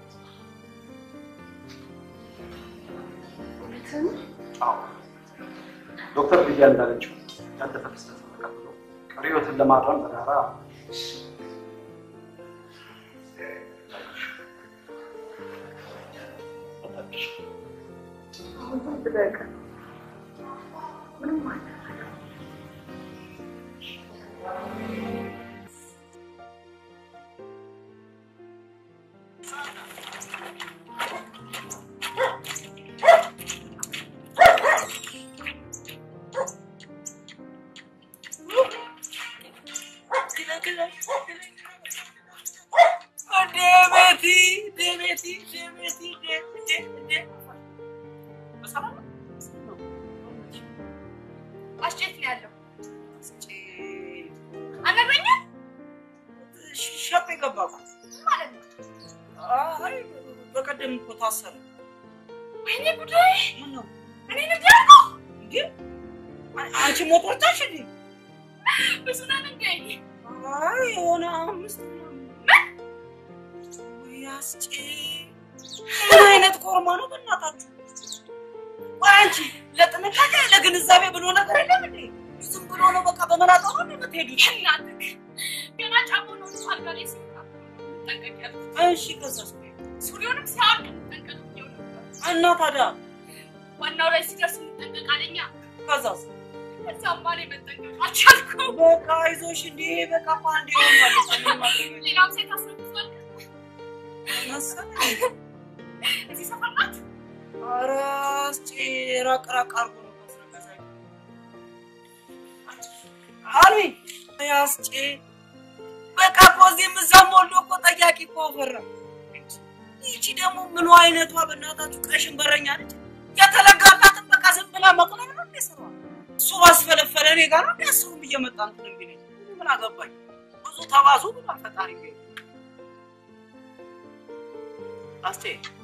እውነትም አዎ ዶክተር ልያ እንዳለችው ያለፈ ክስተት ተቀብሎ ቀሪ ህይወትን ለማረም በጋራ አሁን ዝም ብለህ ቀር። ምንም ማለት አስጨት ነው ያለው። አልነግረኝም ሸጥ የገባ እኮ። ምን ማለት ነው? አይ በቀደም እኮ ታሰረ። ወይኔ ጉዳይ! ምን ነው እኔ ልጅ ያልኩህ እንዴ? አንቺ ሞት ወጣሽ እንዴ? ብዙ ነን እንዴ? አይ የሆነ አምስት ወይ አስጬ ምን አይነት ኮርማ ነው በእናታችሁ? ቆይ አንቺ ለጥንቃቄ ለግንዛቤ ብሎ ነገር የለም እንዴ? ዝም ብሎ ነው በቃ በመናጠሩ ነው የምትሄዱት? እናትህ ገና ጫማው ነው እሱ አልጋ ላይ ሲወጣ ጠንቀቅ ያልኩት። እሺ ከዛስ? ሱሪውንም ሲያወልቅ እንጠንቀቅ ብዬው ነበር። እና ታዲያ ዋናው ላይ ሲደርስ እንጠንቀቅ አለኛ። ከዛስ? ከዛም በኋላ መጠንቀቅ አልቻልኩም። በቃ አይዞሽ እንዴ በቃ እኮ አንዴ ሆኗል። ሌላም ሴት አስረግዟል መሰለኝ። እዚህ ሰፈር ናት። ኧረ አስጬ ራቅ ራቅ አድርጎ ነው ካስረገዛኝ። አሉኝ አስጬ በቃ እኮ እዚህም እዛም ወልዶ እኮ ጠያቂ እኮ አፈራ። ይቺ ደግሞ ምኑ አይነቷ በእናታችሁ ቀሽን በረኛ ነች። የተለጋላትን በቃ ዝም ብላ መቅለብ ነው እንዴ ስሯ? እሱ ባስፈለፈለ እኔ ጋር ነው እንዲያስሩም እየመጣ እንትን የሚለኝ ምን አገባኝ? ብዙ ተባዙ ብሏል ፈጣሪ ቢሆን አስቴ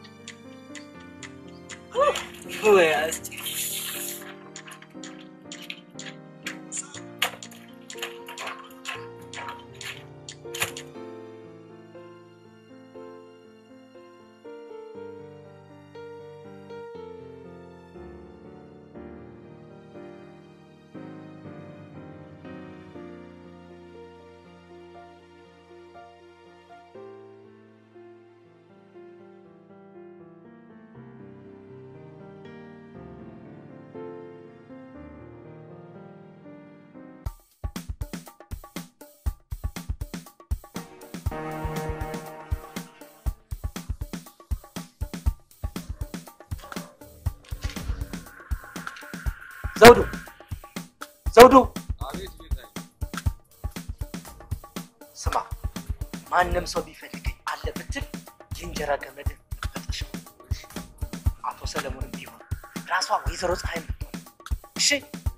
ወይ አስቴ ዘውዱ ዘውዱ፣ ስማ፣ ማንም ሰው ቢፈልገኝ አለ ብትል የእንጀራ ገመድን ፈጥሽ። አቶ ሰለሞንም ቢሆን ራሷ ወይዘሮ ፀሐይ ምትሆን እሺ።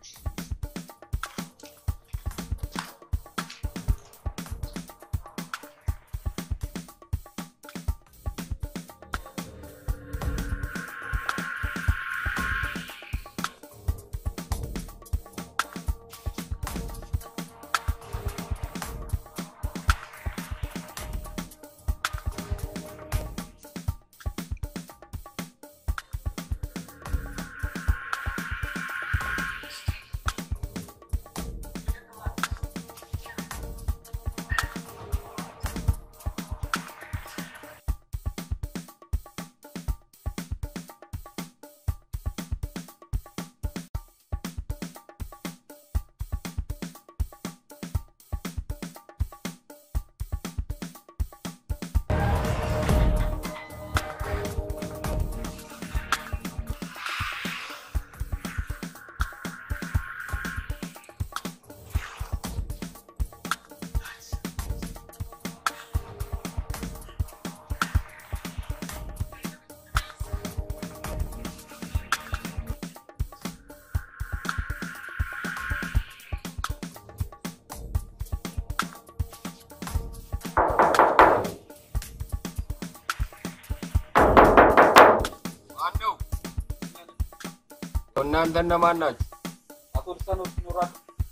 እናንተ እነማን ናችሁ? አቶ ልሳነ ወርቅ ይኖራሉ?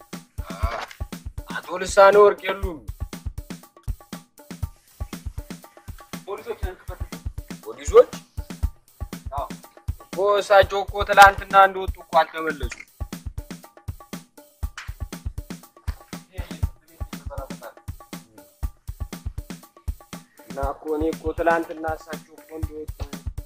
አቶ ልሳነ ወርቅ የሉም። ፖሊሶች ነን ክፈት። ፖሊሶች እኮ እሳቸው እኮ ትላንትና እንደወጡ እኮ አልተመለሱም። እና እኮ እኔ እኮ ትላንትና እሳቸው እኮ እንደወጡ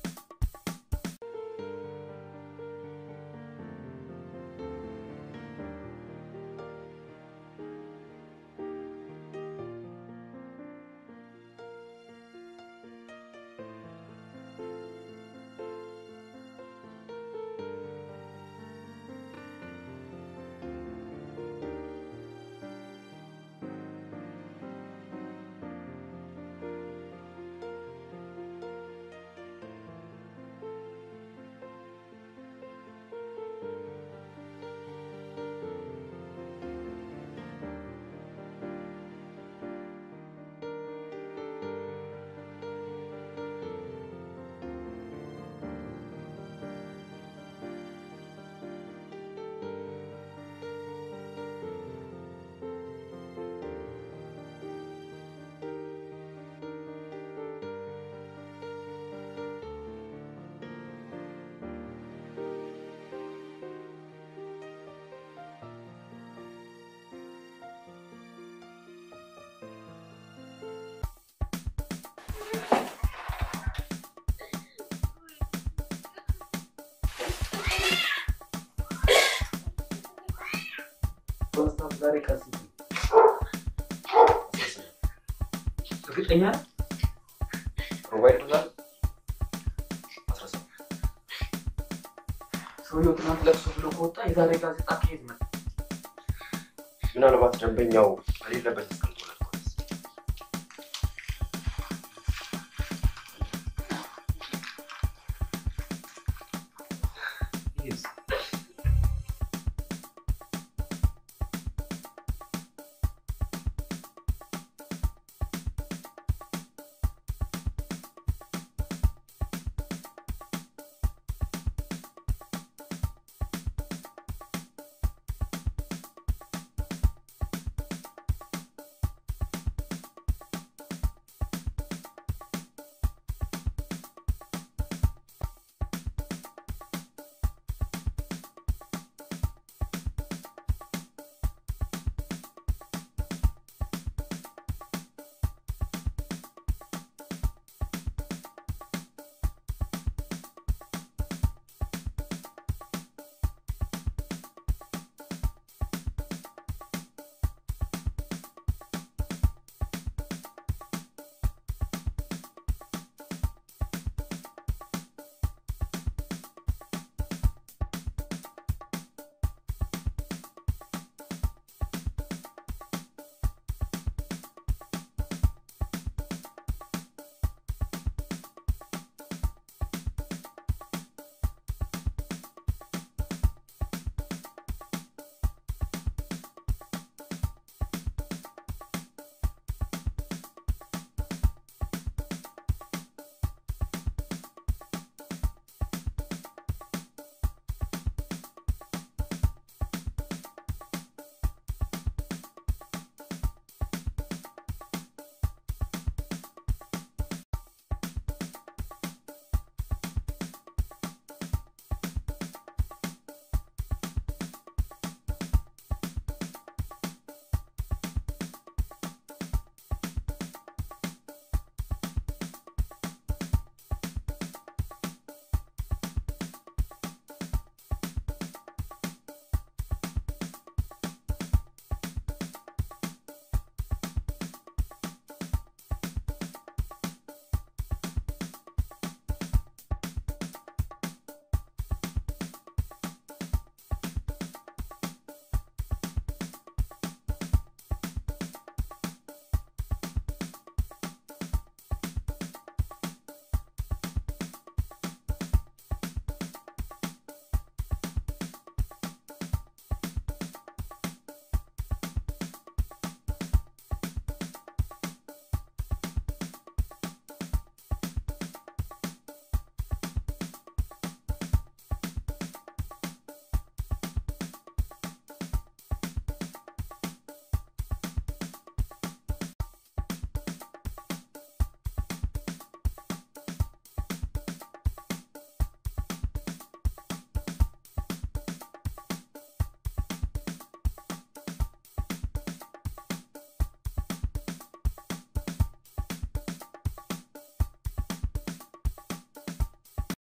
ኮንስታንት ዛሬ ቀስ እርግጠኛ ነህ? ሞባይል ብዛት ሰውየው ትናንት ለቅሶ ብሎ ከወጣ የዛሬ ጋዜጣ ከየት መጣ? ምናልባት ደንበኛው በሌለበት እስከ